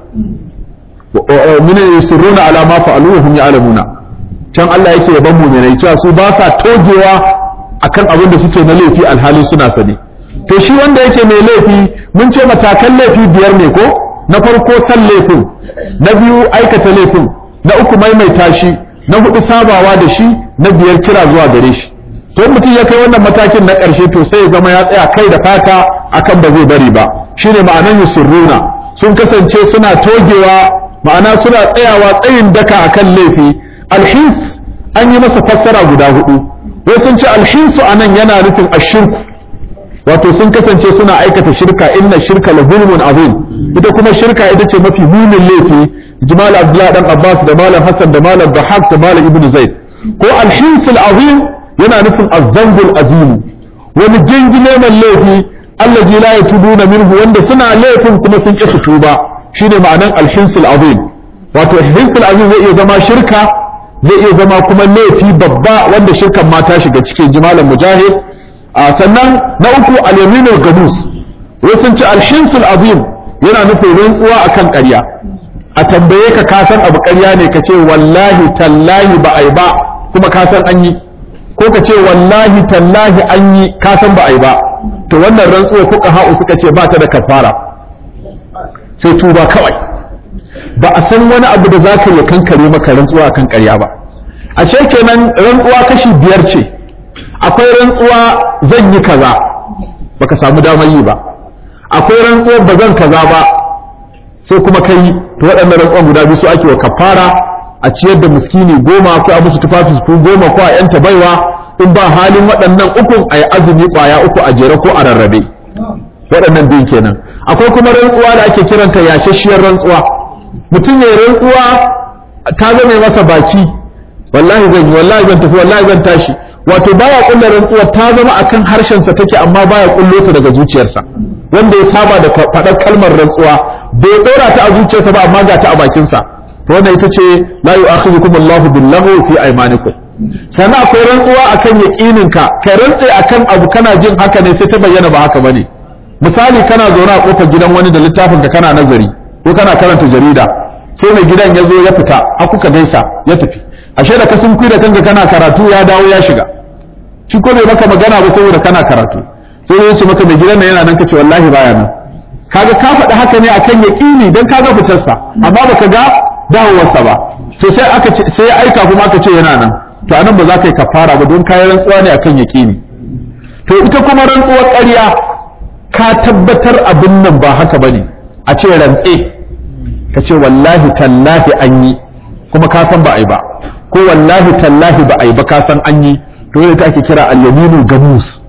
min yusirruna ala ma fa'alu hum ya'lamuna can Allah yake yaban mu'minai cewa su ba sa togewa akan abin da suke na laifi alhali suna sani to shi wanda yake mai laifi mun ce matakan laifi biyar ne ko na farko san laifin na biyu aikata laifin na uku maimaita shi na hudu sabawa da shi na biyar kira zuwa gare shi to mutum ya kai wannan matakin na ƙarshe to sai ya zama ya tsaya kai da fata akan ba zai bari ba shine ma'anan yusirruna sun kasance suna togewa ma'ana suna tsayawa tsayin daka akan laifi alhins an yi masa fassara guda hudu wai sun ce alhinsu anan yana nufin ashirku wato sun kasance suna aikata shirka inna shirka la zulmun azim ita kuma shirka ita ce mafi munin laifi jimal abdullah dan abbas da malam hasan da malam dahak da malam ibnu zaid ko alhinsul azim yana nufin azzambul azim wani gingime mai laifi allazi la yatubuna minhu wanda suna laifin kuma sun ƙi su tuba shine ma'anan alhinsul azim wato alhinsul azim zai iya zama shirka zai iya zama kuma laifi babba wanda shirkan ma ta shiga cikin jimalan mujahid a sannan na uku al-yaminul gamus wai sun ci alhinsul azim yana nufin rantsuwa akan ƙarya a tambaye ka ka san abu ƙarya ne ka ce wallahi tallahi ba ai ba kuma ka san an yi ko ka ce wallahi tallahi an yi ka san ba ai ba to wannan rantsuwa kuka ha'u suka ce ba ta da kafara sai tuba kawai ba a san wani abu da za ka yi kankare maka rantsuwa akan ƙarya ba a ce kenan rantsuwa kashi biyar ce akwai rantsuwa zan yi kaza baka samu damar yi ba akwai rantsuwa ba zan kaza ba sai kuma kai to waɗannan rantsuwan guda biyu su ake wa kafara a ciyar da miskini goma ko a musu tufafi su goma ko a yanta baiwa in ba halin waɗannan ukun a yi azumi ƙwaya uku a jere ko a rarrabe waɗannan biyun kenan akwai kuma rantsuwa da ake kiranta yashashiyar rantsuwa mutum ya rantsuwa ta zama masa baki wallahi zan yi wallahi zan tafi wallahi zan tashi wato baya kulla rantsuwa ta zama akan harshensa take amma baya kullo ta daga zuciyarsa wanda ya saba da faɗar kalmar rantsuwa bai ɗora ta a zuciyarsa ba amma ga ta a bakinsa to wannan ita ce la yu'akhidhukum Allahu bil-lagwi fi aymanikum sannan akwai rantsuwa akan yaqininka ka rantse akan abu kana jin haka ne sai ta bayyana ba haka bane misali kana zaune a kofar gidan wani da littafin ka kana nazari ko kana karanta jarida sai mai gidan ya zo ya fita a kuka gaisa ya tafi ashe da ka sun da kanka kana karatu ya dawo ya shiga shi ko bai maka magana ba saboda kana karatu sai ya ce maka mai gidan nan yana nan kace wallahi baya nan kaga ka faɗi haka ne akan yaqini dan kaga fitarsa amma baka ga dawowarsa ba to sai aka ce sai ya aika kuma aka ce yana nan to anan ba za ka yi kafara ba don kayan rantsuwa ne akan yaqini to ita kuma rantsuwar ƙarya ka tabbatar abin nan ba haka bane a ce rantse ka ce wallahi tallahi an yi kuma ka san ba a yi ba ko wallahi tallahi ba a yi ba ka san an yi to ita ake kira al-yaminu gamus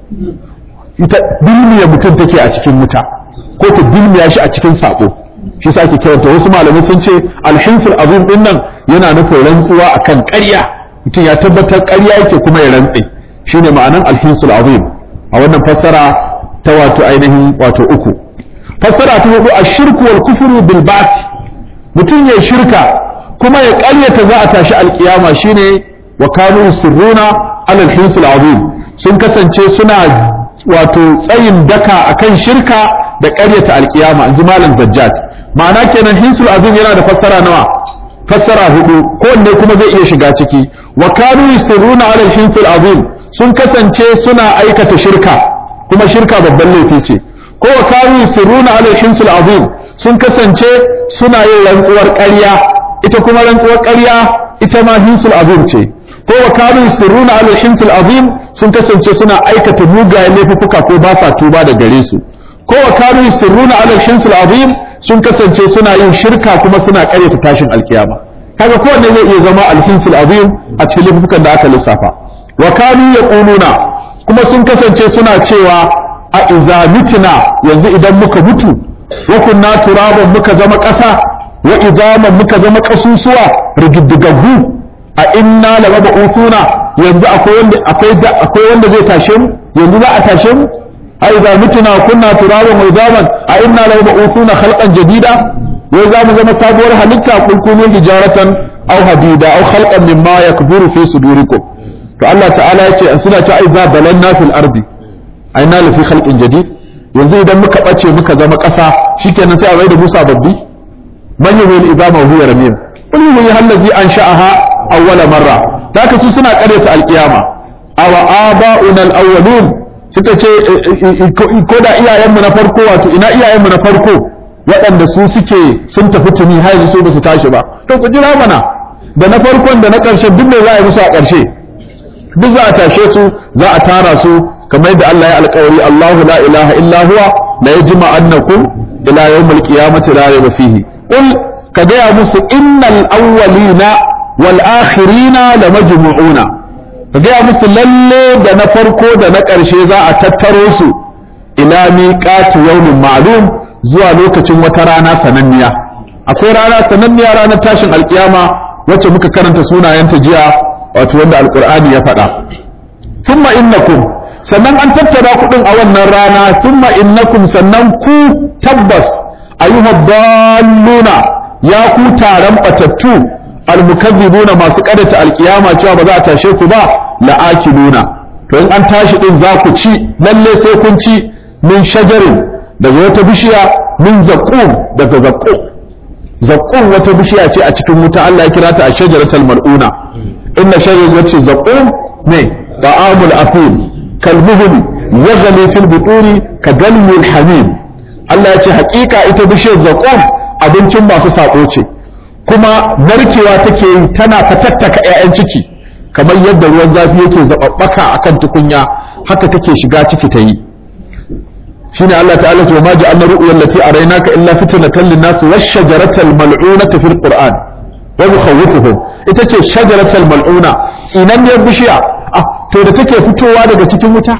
ita bilmiya mutum take a cikin wuta ko ta bilmiya shi a cikin sako shi sa ake kiranta wasu malamai sun ce alhinsul azim din nan yana nufin rantsuwa akan ƙarya mutum ya tabbatar ƙarya yake kuma ya rantse shine ma'anan alhinsul azim a wannan fassara ta wato ainihin wato uku fassara ta hudu ashirku wal kufru bil ba'th mutum ya shirka kuma ya ƙaryata za a tashi alkiyama shine wa kanu sirruna alal hinsul azim sun kasance suna wato tsayin daka akan shirka da ƙaryata alkiyama in ji malam zajjat ma'ana kenan hinsul azim yana da fassara nawa fassara hudu kowanne kuma zai iya shiga ciki wa kanu yusirruna ala hinsul azim sun kasance suna aikata shirka kuma shirka babban laifi ce ko wa kanu yusirruna ala hinsul azim sun kasance suna yin rantsuwar ƙarya ita kuma rantsuwar ƙarya ita ma hinsul azim ce ko wa kanu yusirruna ala hinsul azim sun kasance suna aikata mugayen laifuka ko ba sa tuba da gare su ko wa kanu yusirruna ala hinsul azim sun kasance suna yin shirka kuma suna karyata tashin alkiyama kaga kowanne zai iya zama alhinsul azim a cikin laifukan da aka lissafa wa kanu yaquluna kuma sun kasance suna cewa a iza mitina yanzu idan muka mutu wa kunna turaban muka zama ƙasa wa izaman muka zama ƙasusuwa rigiddigaggu a inna la mab'uthuna yanzu akwai wanda akwai akwai wanda zai tashe mu yanzu za a tashe mu أئذا متنا وكنا ترابا وعظاما أئنا لمبعوثون خلقا جديدا وإذا مزم سابور هلكا قل كونوا حجارة أو حديدا أو خلقا مما يكبر في صدوركم فالله تعالى يتي أنسنا أئذا بلنا في الأرض أئنا لفي خلق جديد yanzu idan muka ɓace muka zama ƙasa shikenan sai a mai da Musa babbi man yuhi al-idama wa huwa ramim qul yuhi allazi ansha'aha awwala marra haka su suna ƙaryata al-qiyama aw aba'una al-awwalun suka ce ko da iyayenmu na farko wato ina iyayenmu na farko waɗanda su suke sun tafi tuni har yanzu su ba su tashi ba to ku jira mana da na farkon da na ƙarshe duk me za a yi musu a ƙarshe duk za a tashe su za a tara su kamar yadda Allah ya alƙawari Allahu la ilaha illa huwa la yajma annakum ila yawmil qiyamati la rayba fihi qul ka gaya musu innal awwalina wal akhirina lamajmu'una ka gaya musu lalle da na farko da na ƙarshe za a tattaro su ila miqati yawmin ma'lum zuwa lokacin wata rana sananniya akwai rana sananniya ranar tashin alkiyama wacce muka karanta sunayenta jiya wato wanda alqur'ani ya faɗa thumma innakum sannan an tattara kuɗin a wannan rana thumma innakum sannan ku tabbas ayyuhad dalluna ya ku taron batattu almukazzibuna masu kadata alkiyama cewa ba za a tashe ku ba la'akiluna to in an tashi din za ku ci lalle sai kun ci min shajarin daga wata bishiya min zaqqum daga zaqqum zaqqum wata bishiya ce a cikin wuta Allah ya kira ta ashjaratul mal'una inna shajaratu zaqqum ne ta'amul athim kalmuhum yaghli fil butuni ka galmil hamim Allah ya ce hakika ita bishiyar zaqqum abincin masu sako ce kuma narkewa take yi tana fatattaka 'ya'yan ciki kamar yadda ruwan zafi yake zababbaka akan tukunya haka take shiga ciki ta yi shine Allah ta'ala ce ma ja'alna ru'yal lati araynaka illa fitnatan lin-nas wash-shajaratal mal'unata fil qur'an wa yukhawwifuhum ita ce shajaratal mal'una tsinanniyar bishiya ah to da take fitowa daga cikin wuta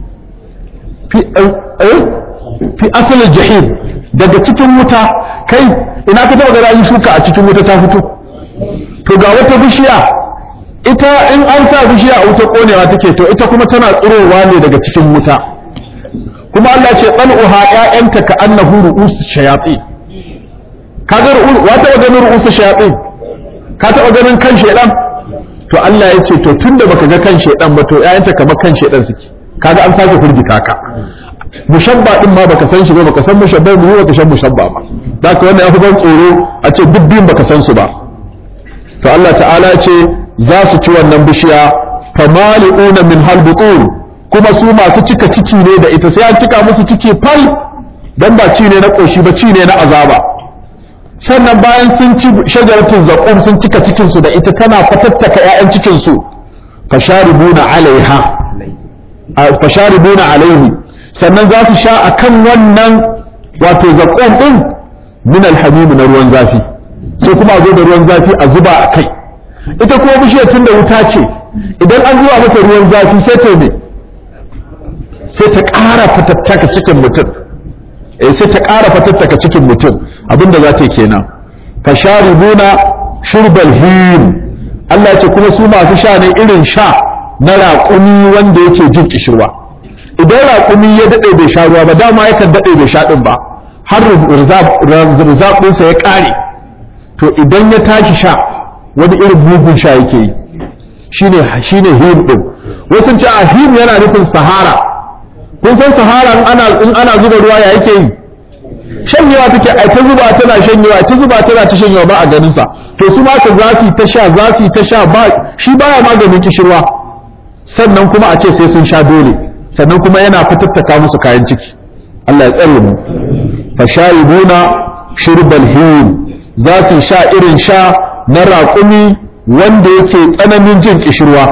fi eh fi asalin jahim daga cikin wuta kai ina ka taba ga yi shuka a cikin wuta ta fito to ga wata bishiya ita in an sa bishiya a wuta konewa take to ita kuma tana tsirowa ne daga cikin wuta kuma Allah ce qal'uha ƴaƴanta ka annahu ru'us shayatin ka ga wa taba ganin ru'us shayatin ka taba ganin kan shedan to Allah ya ce to tunda baka ga kan shedan ba to ƴaƴanta kamar kan shedan suke kaga an sake furgita ka mushabba din ma baka san shi ba baka san mushabba mu baka san mushabba ba da ka wannan ya fi ban tsoro a ce duk biyun baka san su ba to Allah ta'ala ce za su ci wannan bishiya famali'una min halbutun kuma su masu cika ciki ne da ita sai an cika musu ciki fal dan ba ci ne na koshi ba ci ne na azaba sannan bayan sun ci shajaratul zaqum sun cika cikin su da ita tana fatattaka ƴaƴan cikin su fasharibuna alaiha fasharibuna alaihi sannan za su sha akan wannan wato zaqum din min alhamim na ruwan zafi sai kuma a zo da ruwan zafi a zuba a kai ita kuma bishiyar tun da wuta ce idan an zuba mata ruwan zafi sai ta me sai ta ƙara fatattaka cikin mutum eh sai ta ƙara fatattaka cikin mutum abinda za ta yi kenan fasharibuna shurbal him Allah ce kuma su masu sha ne irin sha na raƙumi wanda yake jin kishirwa idan raƙumi ya daɗe bai sha ruwa ba dama yakan daɗe bai sha ɗin ba har rizabinsa ya ƙare to idan ya tashi sha wani irin mugun sha yake yi shine shine him din wasu ce a him yana nufin sahara kun san sahara in ana in ana zuba ruwa ya yake yi shanyewa take ai ta zuba tana shanyewa ta zuba tana ta shanyewa ba a ganin sa to su ma ka za su ta sha za su ta sha ba shi baya maganin kishirwa sannan kuma a ce sai sun sha dole sannan kuma yana fitattaka musu kayan ciki Allah ya tsare mu fashayibuna shurbal him za su sha irin sha na raƙumi wanda yake tsananin jin kishirwa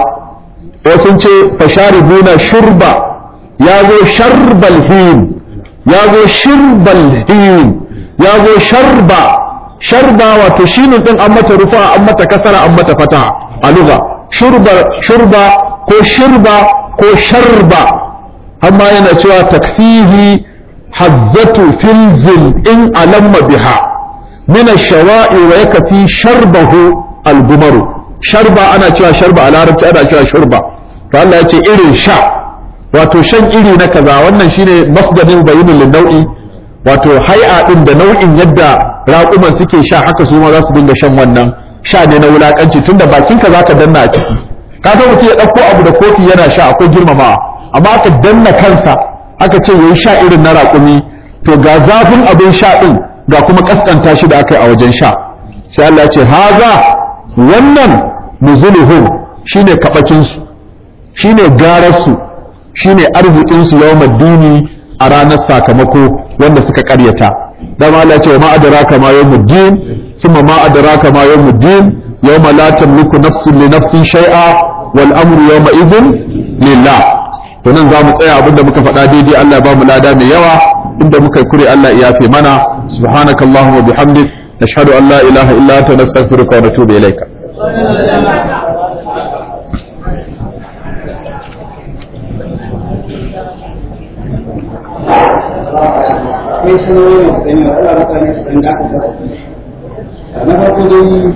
wasu ce fasharibuna shurba ya zo sharbal him ya zo shirbal him ya zo sharba sharba wato shine din an mata rufa an mata kasara an mata fata a lugha shurba shurba ko shirba ko sharba amma yana cewa takfihi hazzatu filzil in alamma biha min ash-shawa'i wa yakfi sharbahu al-gumaru sharba ana cewa sharba a larabci ana cewa shurba to Allah ya ce irin sha wato shan iri na kaza wannan shine masdarin bayyinul lin-nau'i wato hai'a din da nau'in yadda raƙuman suke sha haka su ma za su dinga shan wannan sha ne na wulakanci tunda bakinka zaka danna a ciki ka san mutum ya ɗauko abu da kofi yana sha akwai girmamawa amma aka danna kansa aka ce yayi sha irin na raƙumi to ga zafin abin sha din ga kuma kaskanta shi da aka yi a wajen sha sai Allah ya ce haza wannan nuzuluhum shine kabakin su shine garar su shine arzikin su yawmad dini a ranar sakamako wanda suka karyata dan Allah ya ce ma adraka ma yawmuddin thumma ma adraka ma yawmuddin yawma la tamliku nafsun li nafsin shay'a wal amru yawma idhin lillah to nan zamu tsaya abinda muka faɗa daidai Allah ya ba mu lada mai yawa inda muka kure Allah ya yafe mana subhanakallahumma bihamdik nashhadu an la ilaha illa anta nastaghfiruka wa natubu ilayka akwai sanarwar da gani wa Allah mutane su ɗan dakata su na farko dai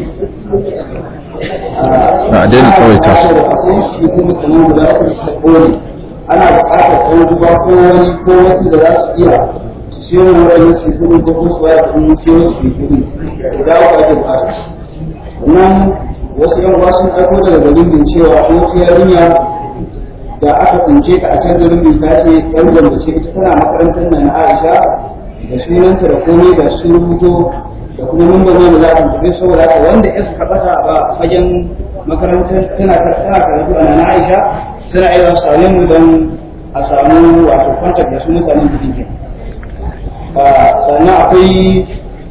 a daina kawai ta su akwai shi kuma kamar guda uku su kone ana buƙatar ko duba ko wani ko wasu da za su iya su siyo mu wani su kuɗi ko kuma su waya kuɗi siyo su kuɗi guda uku ake buƙata sannan wasu yan uwa sun ɗauko daga dalilin cewa ko wata yarinya da aka tsince ta a can garin bin ta ce ɗan gwamnati ce ita tana makarantar nan na Aisha da sunanta da komai da sun rubuto da kuma mun bazo da za a tafi saboda haka wanda ya suka bata a fagen makarantar tana tana karatu a nan Aisha suna iya same mu don a samu wato kwantar da su mutanen da dinke sannan akwai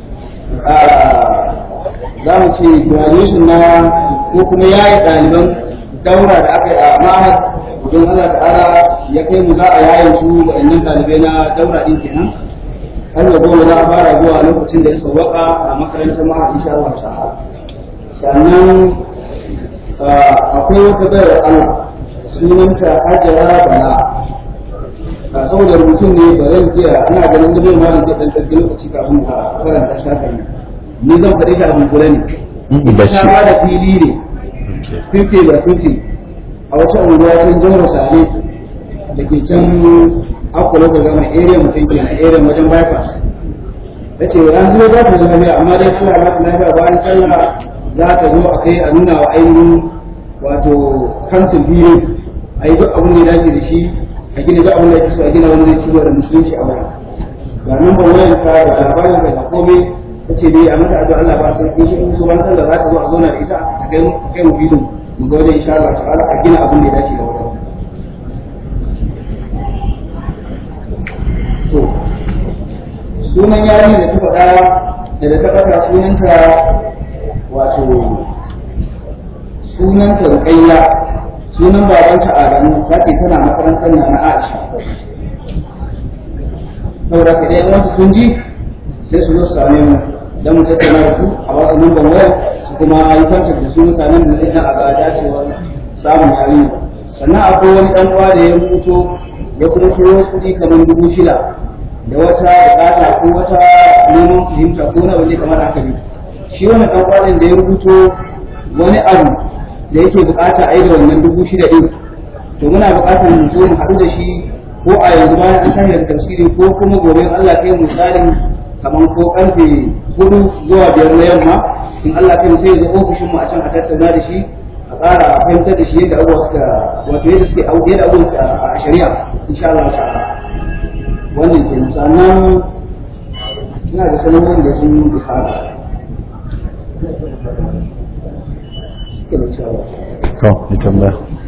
za mu ce graduation na ko kuma yayi ɗaliban daura da aka yi a ma'ahad don Allah ta'ala ya kai mu za a yayin su waɗannan ɗalibai na daura ɗin kenan har da goma za a fara zuwa lokacin da ya sauwaka a makarantar ma'a insha Allah ta'ala sannan akwai wata bayar Allah sunanta Hajara Bala a saboda mutum ne ba zan iya ana ganin da mai malam zai ɗan ɗauki lokaci kafin a karanta shafin ni zan faɗi shi a bunkure ne ita ta ba da fili ne 50 da 50 a wata unguwa can jihar sale da ke can akwai da gama area mutum ke na area wajen bypass ta ce an zuwa za ta zama lafiya amma dai suna ba ta lafiya bayan sallah za ta zo a kai a nuna wa ainihin wato kansil biyu a yi duk abin da ya dace da shi a gina duk abin da ya so a gina wani zai ciwo da musulunci a baya ga numban wayan ka ga labarin ka ga komai kace dai a mata addu'a Allah ba sai in shi in so ran da za ta zo a zauna da ita ta kai kai mu bidin mu ga wajen insha Allah ta'ala a gina abin da ya dace da wannan to sunan yarinya da ta faɗa da da ta faɗa sunanta wato sunanta Ruqayya sunan babanta Adamu ta ce tana makarantar na na Aisha saboda ka dai wasu sun ji sai su zo su same mu dan mu tattauna da su a wasu numban waya su kuma yi kwantar da su mutanen da zai a ga dacewa samun yarinya sannan akwai wani dan uwa da ya rubuto ya kuma turo wasu kuɗi kamar dubu shida da wata bukata ko wata neman fahimta ko na wani kamar haka ne shi wani dan uwa da ya rubuto wani abu da yake bukata a yi da wannan dubu shida ɗin to muna bukatar mu zo mu haɗu da shi ko a yanzu bayan an tashi da tafsiri ko kuma gobe in Allah kai misalin kamar ko karfe hudu zuwa biyar na yamma in Allah kai sai ya zo ofishin mu a can a tattauna da shi a ƙara a fahimtar da shi yadda abubuwa suka wato yadda suke yadda abubuwa suka a shari'a insha Allah ta'ala wannan ke sannan ina da sanarwar da sun isa da to ni tambaya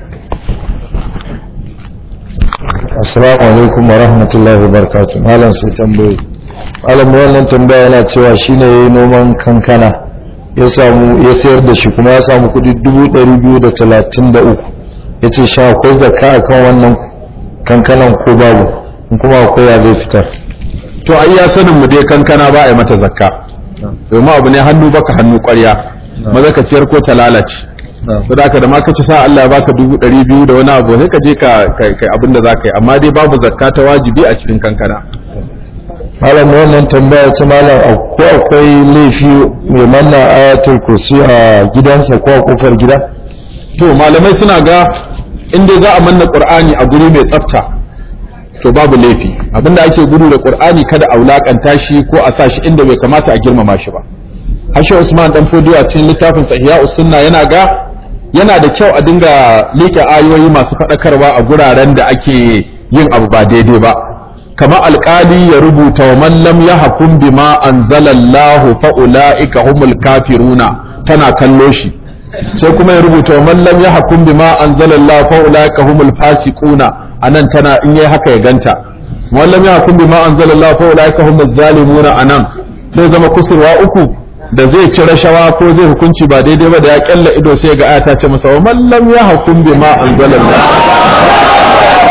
assalamu alaikum wa rahmatullahi wa barakatuh malam sai tambaye malam wannan tambaya yana cewa shine yayi noman kankana ya samu ya sayar da shi kuma ya samu kudi 233 yace sha akwai zakka akan wannan kankanan ko babu in kuma akwai ya zai fitar to ai ya sanin mu dai kankana ba a yi mata zakka domin abu ne hannu baka hannu ƙwarya maza ka ciyar ko ta lalace saboda haka da ma ka ci sa Allah ya baka dubu ɗari biyu da wani abu sai ka je ka kai abin da za ka yi amma dai babu zakka ta wajibi a cikin kankana malam wannan tambaya ce malam ko akwai laifi mai manna ayatul kursi a gidansa ko a kofar gida to malamai suna ga inda za a manna qur'ani a guri mai tsafta to babu laifi abinda ake gudu da qur'ani kada a wulakanta shi ko a sa shi inda bai kamata a girmama shi ba hashe usman dan fodiyo a cikin littafin sahiha sunna yana ga yana da kyau a dinga liƙe ayoyi masu faɗakarwa a guraren da ake yin abu ba daidai ba kamar alƙali ya rubuta wa man lam yahkum bima anzalallahu fa ulaika humul kafiruna tana kallo shi sai kuma ya rubuta wa man lam yahkum bima anzalallahu fa ulaika humul fasiquna anan tana in yayi haka ya ganta man lam yahkum bima anzalallahu fa ulaika humuz zalimuna anan sai zama kusurwa uku da zai ci rashawa ko zai hukunci ba daidai ba da ya kyalla ido sai ga aya ta ce masa wa man lam yahkum bima anzalallahu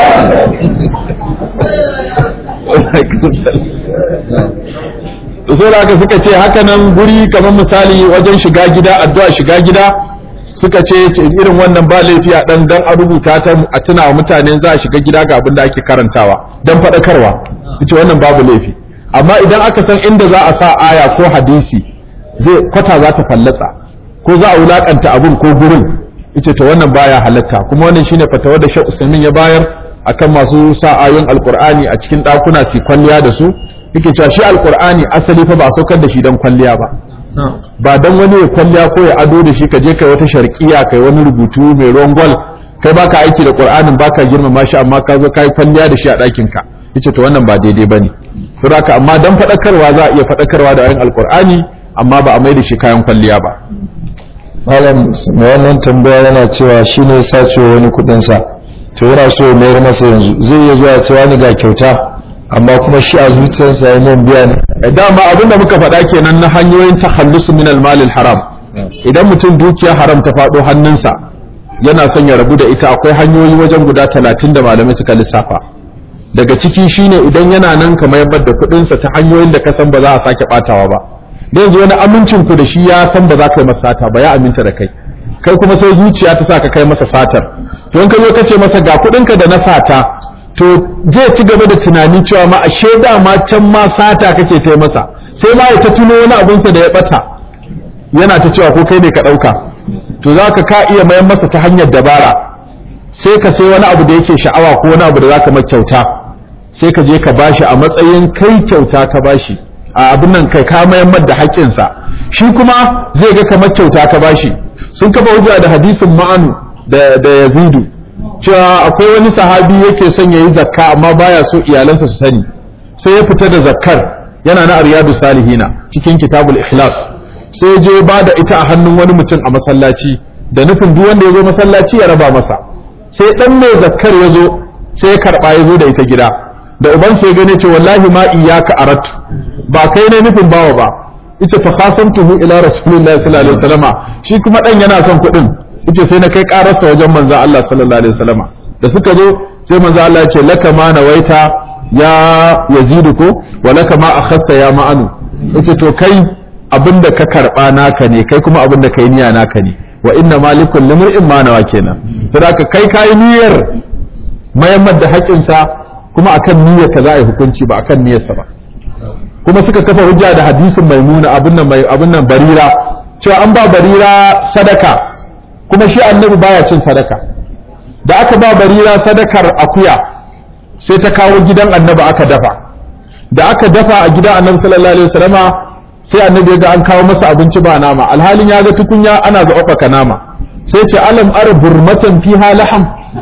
sai da haka suka ce haka nan guri kamar misali wajen shiga gida addu'a shiga gida suka ce irin wannan ba laifi a dan dan a rubuta ta a tuna wa mutane za a shiga gida ga abin da ake karantawa dan faɗakarwa ita wannan babu laifi amma idan aka san inda za a sa aya ko hadisi zai kwata za ta fallatsa ko za a wulakanta abun ko gurin ita to wannan baya halatta kuma wannan shine fatawar da Sheikh Usaimin ya bayar akan masu sa ayoyin alqur'ani a cikin dakuna su kwalliya da su yake cewa shi alqur'ani asali fa ba saukar da shi dan kwalliya ba ba dan wani ya kwalliya ko ya ado da shi ka je kai wata sharqiya kai wani rubutu mai ruwan gwal kai baka aiki da qur'anin baka girmama shi amma ka zo kai kwalliya da shi a ɗakin ka yace to wannan ba daidai bane saboda amma dan fadakarwa za a iya fadakarwa da ayoyin alqur'ani amma ba a mai da shi kayan kwalliya ba malam mai wannan tambaya yana cewa shi ne sace wani kudinsa to yana so ya mayar masa yanzu zai iya zuwa cewa ni ga kyauta amma kuma shi a zuciyarsa ya nan biya ne dama abin da muka faɗa kenan na hanyoyin takhallus min al haram idan mutum dukiya haram ta faɗo hannunsa yana son ya rabu da ita akwai hanyoyi wajen guda talatin da malamai suka lissafa daga ciki shine idan yana nan ka mayar da kuɗinsa ta hanyoyin da ka san ba za a sake ɓatawa ba da yanzu wani amincin ku da shi ya san ba za ka yi masa sata ba ya aminta da kai kai kuma sai zuciya ta sa ka kai masa satar to in ka zo ka ce masa ga kuɗinka da na sata to zai ci gaba da tunani cewa ma ashe ma can ma sata kake ta masa sai ma ya ta tuno wani abunsa da ya bata yana ta cewa ko kai ne ka ɗauka to za ka ka iya mayan masa ta hanyar dabara sai ka sai wani abu da yake sha'awa ko wani abu da za ka kyauta sai ka je ka bashi a matsayin kai kyauta ka bashi a abin nan kai ka mayan da haƙƙinsa shi kuma zai ga kamar kyauta ka bashi sun kafa hujja da hadisin ma'anu da da yazidu cewa akwai wani sahabi yake son yayi zakka amma baya so iyalansa su sani sai ya fita da zakkar yana na riyadu salihina cikin kitabul ikhlas sai ya je ba da ita a hannun wani mutum a masallaci da nufin duk wanda ya zo masallaci ya raba masa sai dan mai zakkar ya zo sai ya karba ya zo da ita gida da uban sai gane ce wallahi ma iyyaka aratu ba kai ne nufin bawa ba yace fa khasamtuhu ila rasulillahi sallallahu alaihi wasallama shi kuma dan yana son kuɗin yace sai na kai ƙararsa wajen manzon Allah sallallahu alaihi wasallama da suka zo sai manzon Allah ya ce laka ma nawaita ya yazidu ko wa laka ma akhadta ya ma'anu yace to kai abinda ka karba naka ne kai kuma abinda kai niyya naka ne wa inna malikul limri'in ma nawa kenan saboda kai kai niyyar mayammar da haƙƙinsa kuma akan niyyar ka za a yi hukunci ba akan niyyarsa ba kuma suka kafa hujja da hadisin maimuna abin nan mai abin nan barira cewa an ba barira sadaka kuma shi annabi baya cin sadaka da aka ba barira sadakar akuya sai ta kawo gidan annabi aka dafa da aka dafa a gidan annabi sallallahu alaihi wasallama sai annabi ya ga an kawo masa abinci ba nama alhalin ya ga tukunya ana zaɓaɓɓaka nama sai ce alam ar burmatan fiha laham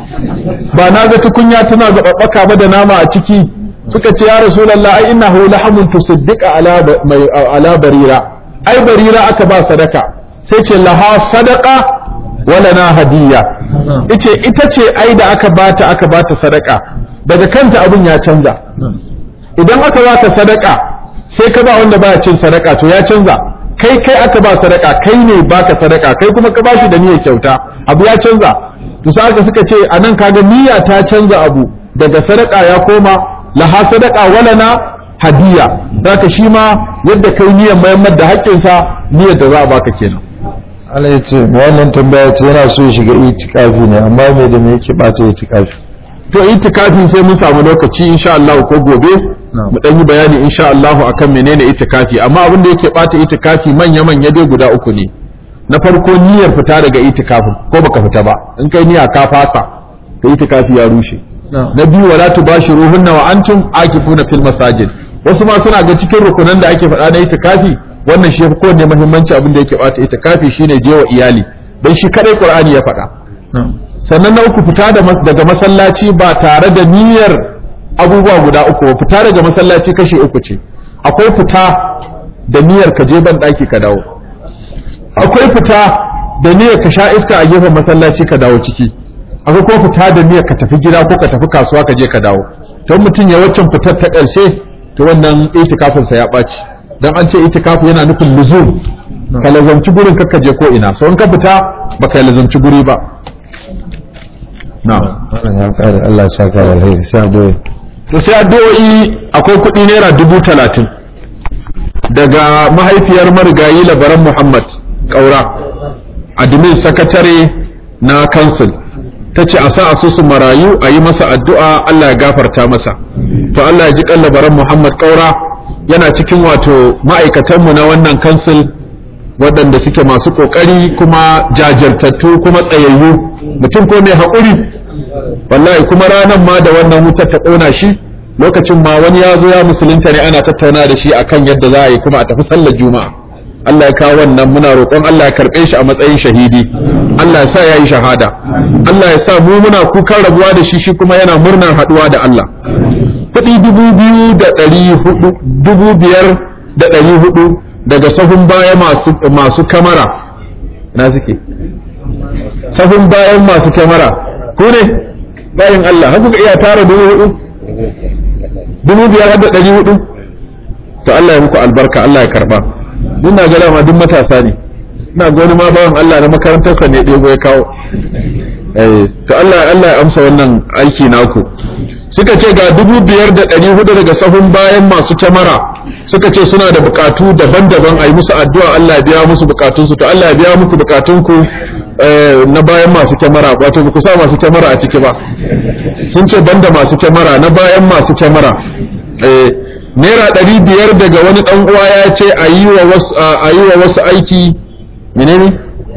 ba na ga tukunya tana zaɓaɓɓaka ba da nama a ciki suka ce ya rasulullah ai innahu lahamun tusaddiqa ala ala barira ai barira aka ba sadaka sai ce laha sadaqa wala na hadiyya ice ita ce ai da aka bata aka bata sadaka daga kanta abun ya canza idan aka bata sadaka sai ka ba wanda baya cin sadaka to ya canza kai kai aka ba sadaka kai ne baka sadaka kai kuma ka bashi da niyyar kyauta abu ya canza to sai aka suka ce anan kaga niyya ta canza abu daga sadaka ya koma laha sadaka wala na hadiya zaka shi ma yadda kai niyyar mayammar da haƙƙinsa niyyar da za a baka kenan Allah ya ce wannan tambaya ce yana so ya shiga itikafi ne amma me da me yake bata itikafi to itikafi sai mun samu lokaci insha Allah ko gobe mu dan yi bayani insha Allah akan menene itikafi amma abin da yake bata itikafi manya manya dai guda uku ne na farko niyyar fita daga itikafin ko baka fita ba in kai niyya ka fasa to itikafi ya rushe na biyu wala tubashiruhunna wa antum akifuna fil masajid wasu ma suna ga cikin rukunan da ake faɗa na itikafi wannan shi yafi kowanne muhimmanci abin da yake bata itikafi shine je wa iyali dan shi kadai qur'ani ya faɗa sannan na uku fita daga masallaci ba tare da niyyar abubuwa guda uku ba fita daga masallaci kashi uku ce akwai fita da niyyar ka je ban daki ka dawo akwai fita da niyyar ka sha iska a gefen masallaci ka dawo ciki akwai kuma fita da niyyar ka tafi gida ko ka tafi kasuwa ka je ka dawo to mutum ya waccan fitar ta ƙarshe to wannan itikafin sa ya ɓaci dan an ce itikafu yana nufin luzum ka lazamci gurin kakka je ko ina so in ka fita baka lazamci guri ba na'am wannan ya kare Allah ya saka da alheri sai addu'a to sai addu'o'i akwai kuɗi naira dubu talatin daga mahaifiyar marigayi labaran muhammad ƙaura admin sakatare na kansil ta ce a sa asusun marayu a yi masa addu'a Allah ya gafarta masa to Allah ya ji kan labaran muhammad ƙaura yana cikin wato ma'aikatanmu na wannan kansil waɗanda suke masu ƙoƙari kuma jajirtattu kuma tsayayyu mutum ko mai haƙuri wallahi kuma ranar ma da wannan wutar ta ƙona shi lokacin ma wani ya zo ya musulunta ne ana tattauna da shi akan yadda za a yi kuma a tafi sallar juma'a Allah ya kawo wannan muna roƙon Allah ya karɓe shi a matsayin shahidi Allah ya sa ya yi shahada Allah ya sa mu muna kukan rabuwa da shi shi kuma yana murnar haɗuwa da Allah kuɗi dubu biyu da ɗari hudu dubu biyar da ɗari hudu daga sahun baya masu masu kamara na suke sahun bayan masu kamara ku ne bayan Allah har kuka iya tara dubu hudu dubu biyar har da ɗari hudu to Allah ya muku albarka Allah ya karba duk na ga ma duk matasa ne ina ga wani ma bawan Allah na makarantarsa ne ɗebo ya kawo eh to Allah Allah ya amsa wannan aiki naku suka ce ga dubu biyar da ɗari hudu daga sahun bayan masu kyamara suka ce suna da bukatu daban-daban a yi musu addu'a Allah ya biya musu bukatunsu to Allah ya biya muku bukatunku na bayan masu kyamara wato ba ku sa masu kyamara a ciki ba sun ce banda masu kyamara na bayan masu kyamara naira ɗari biyar daga wani ɗan uwa ya ce a yi wa wasu aiki menene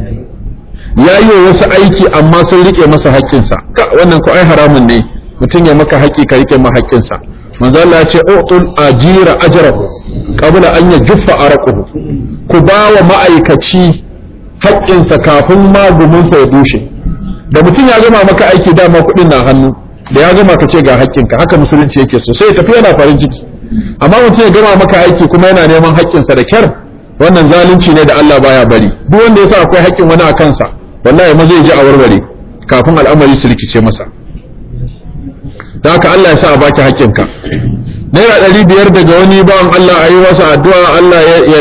ya yi wa wasu aiki amma sun rike masa haƙƙinsa wannan ko ai haramun ne mutum ya maka haƙƙi ka rike ma haƙƙinsa manzo Allah ya ce utul ajira ajrahu qabla an yajuffa arquhu ku ba wa ma'aikaci haƙƙinsa kafin maguminsa ya dushe da mutum ya gama maka aiki dama kuɗin na hannu da ya gama ka ce ga haƙƙinka haka musulunci yake so sai ya tafi yana farin ciki amma mutum ya gama maka aiki kuma yana neman haƙƙinsa da kyar wannan zalunci ne da Allah baya bari duk wanda ya sa akwai haƙƙin wani a kansa wallahi ma zai ji a warware kafin al'amari su rikice masa da haka Allah ya sa a baki haƙƙinka naira ɗari biyar daga wani bawan Allah a yi masa addu'a Allah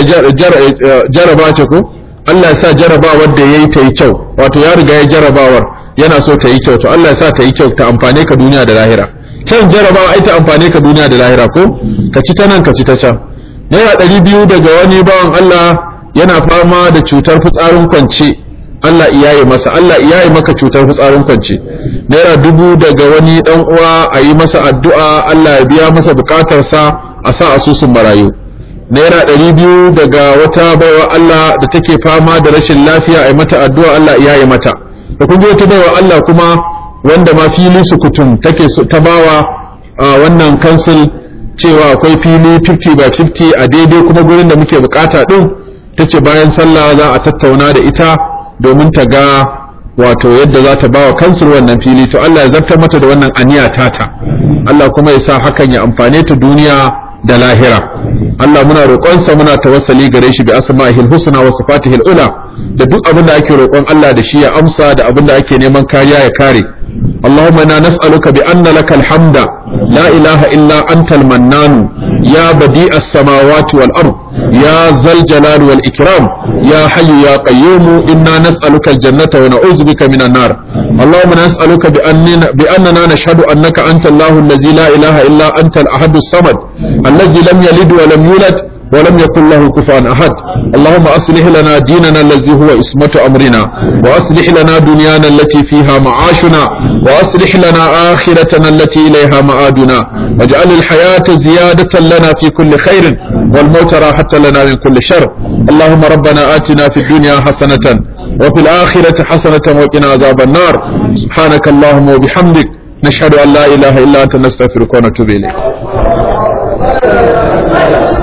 ya jaraba ce ko Allah ya sa jarabawar da ya yi ta yi kyau wato ya riga ya jarabawar yana so ta yi kyau to Allah ya sa ta yi kyau ta amfane ka duniya da lahira kyan jarabawa ai ta amfane ka duniya da lahira ko ka ci ta nan ka ci ta can naira ɗari biyu daga wani bawan Allah yana fama da cutar fitsarin kwance Allah iyaye masa Allah iyaye maka cutar fitsarin kwance naira dubu daga wani dan uwa a yi masa addu'a Allah ya biya masa bukatarsa a sa asusun marayu naira ɗari biyu daga wata baiwa Allah da take fama da rashin lafiya a yi mata addu'a Allah iyaye mata da kun ji wata baiwa Allah kuma wanda ma fili sukutum take ta bawa wannan kansil cewa akwai fili 50 by 50 a daidai kuma gurin da muke bukata din tace bayan sallah za a tattauna da ita domin ta ga wato yadda za ta bawa kansul wannan fili to Allah ya zartar mata da wannan aniya tata Allah kuma ya sa hakan ya amfane ta duniya da lahira Allah muna roƙonsa muna tawassali gare shi bi asma'ihil husna wa sifatihil ula da duk abin da ake roƙon Allah da shi ya amsa da abin da ake neman kariya ya kare اللهم انا نسالك بان لك الحمد لا اله الا انت المنان يا بديع السماوات والارض يا ذا الجلال والاكرام يا حي يا قيوم انا نسالك الجنه ونعوذ بك من النار اللهم نسالك باننا باننا نشهد انك انت الله الذي لا اله الا انت الاحد الصمد الذي لم يلد ولم يولد ولم يكن له كفوا احد اللهم اصلح لنا ديننا الذي هو اسمة امرنا واصلح لنا دنيانا التي فيها معاشنا واصلح لنا اخرتنا التي اليها معادنا واجعل الحياة زيادة لنا في كل خير والموت راحة لنا من كل شر اللهم ربنا آتنا في الدنيا حسنة وفي الآخرة حسنة وقنا عذاب النار سبحانك اللهم وبحمدك نشهد أن لا إله إلا أنت نستغفرك ونتوب إليك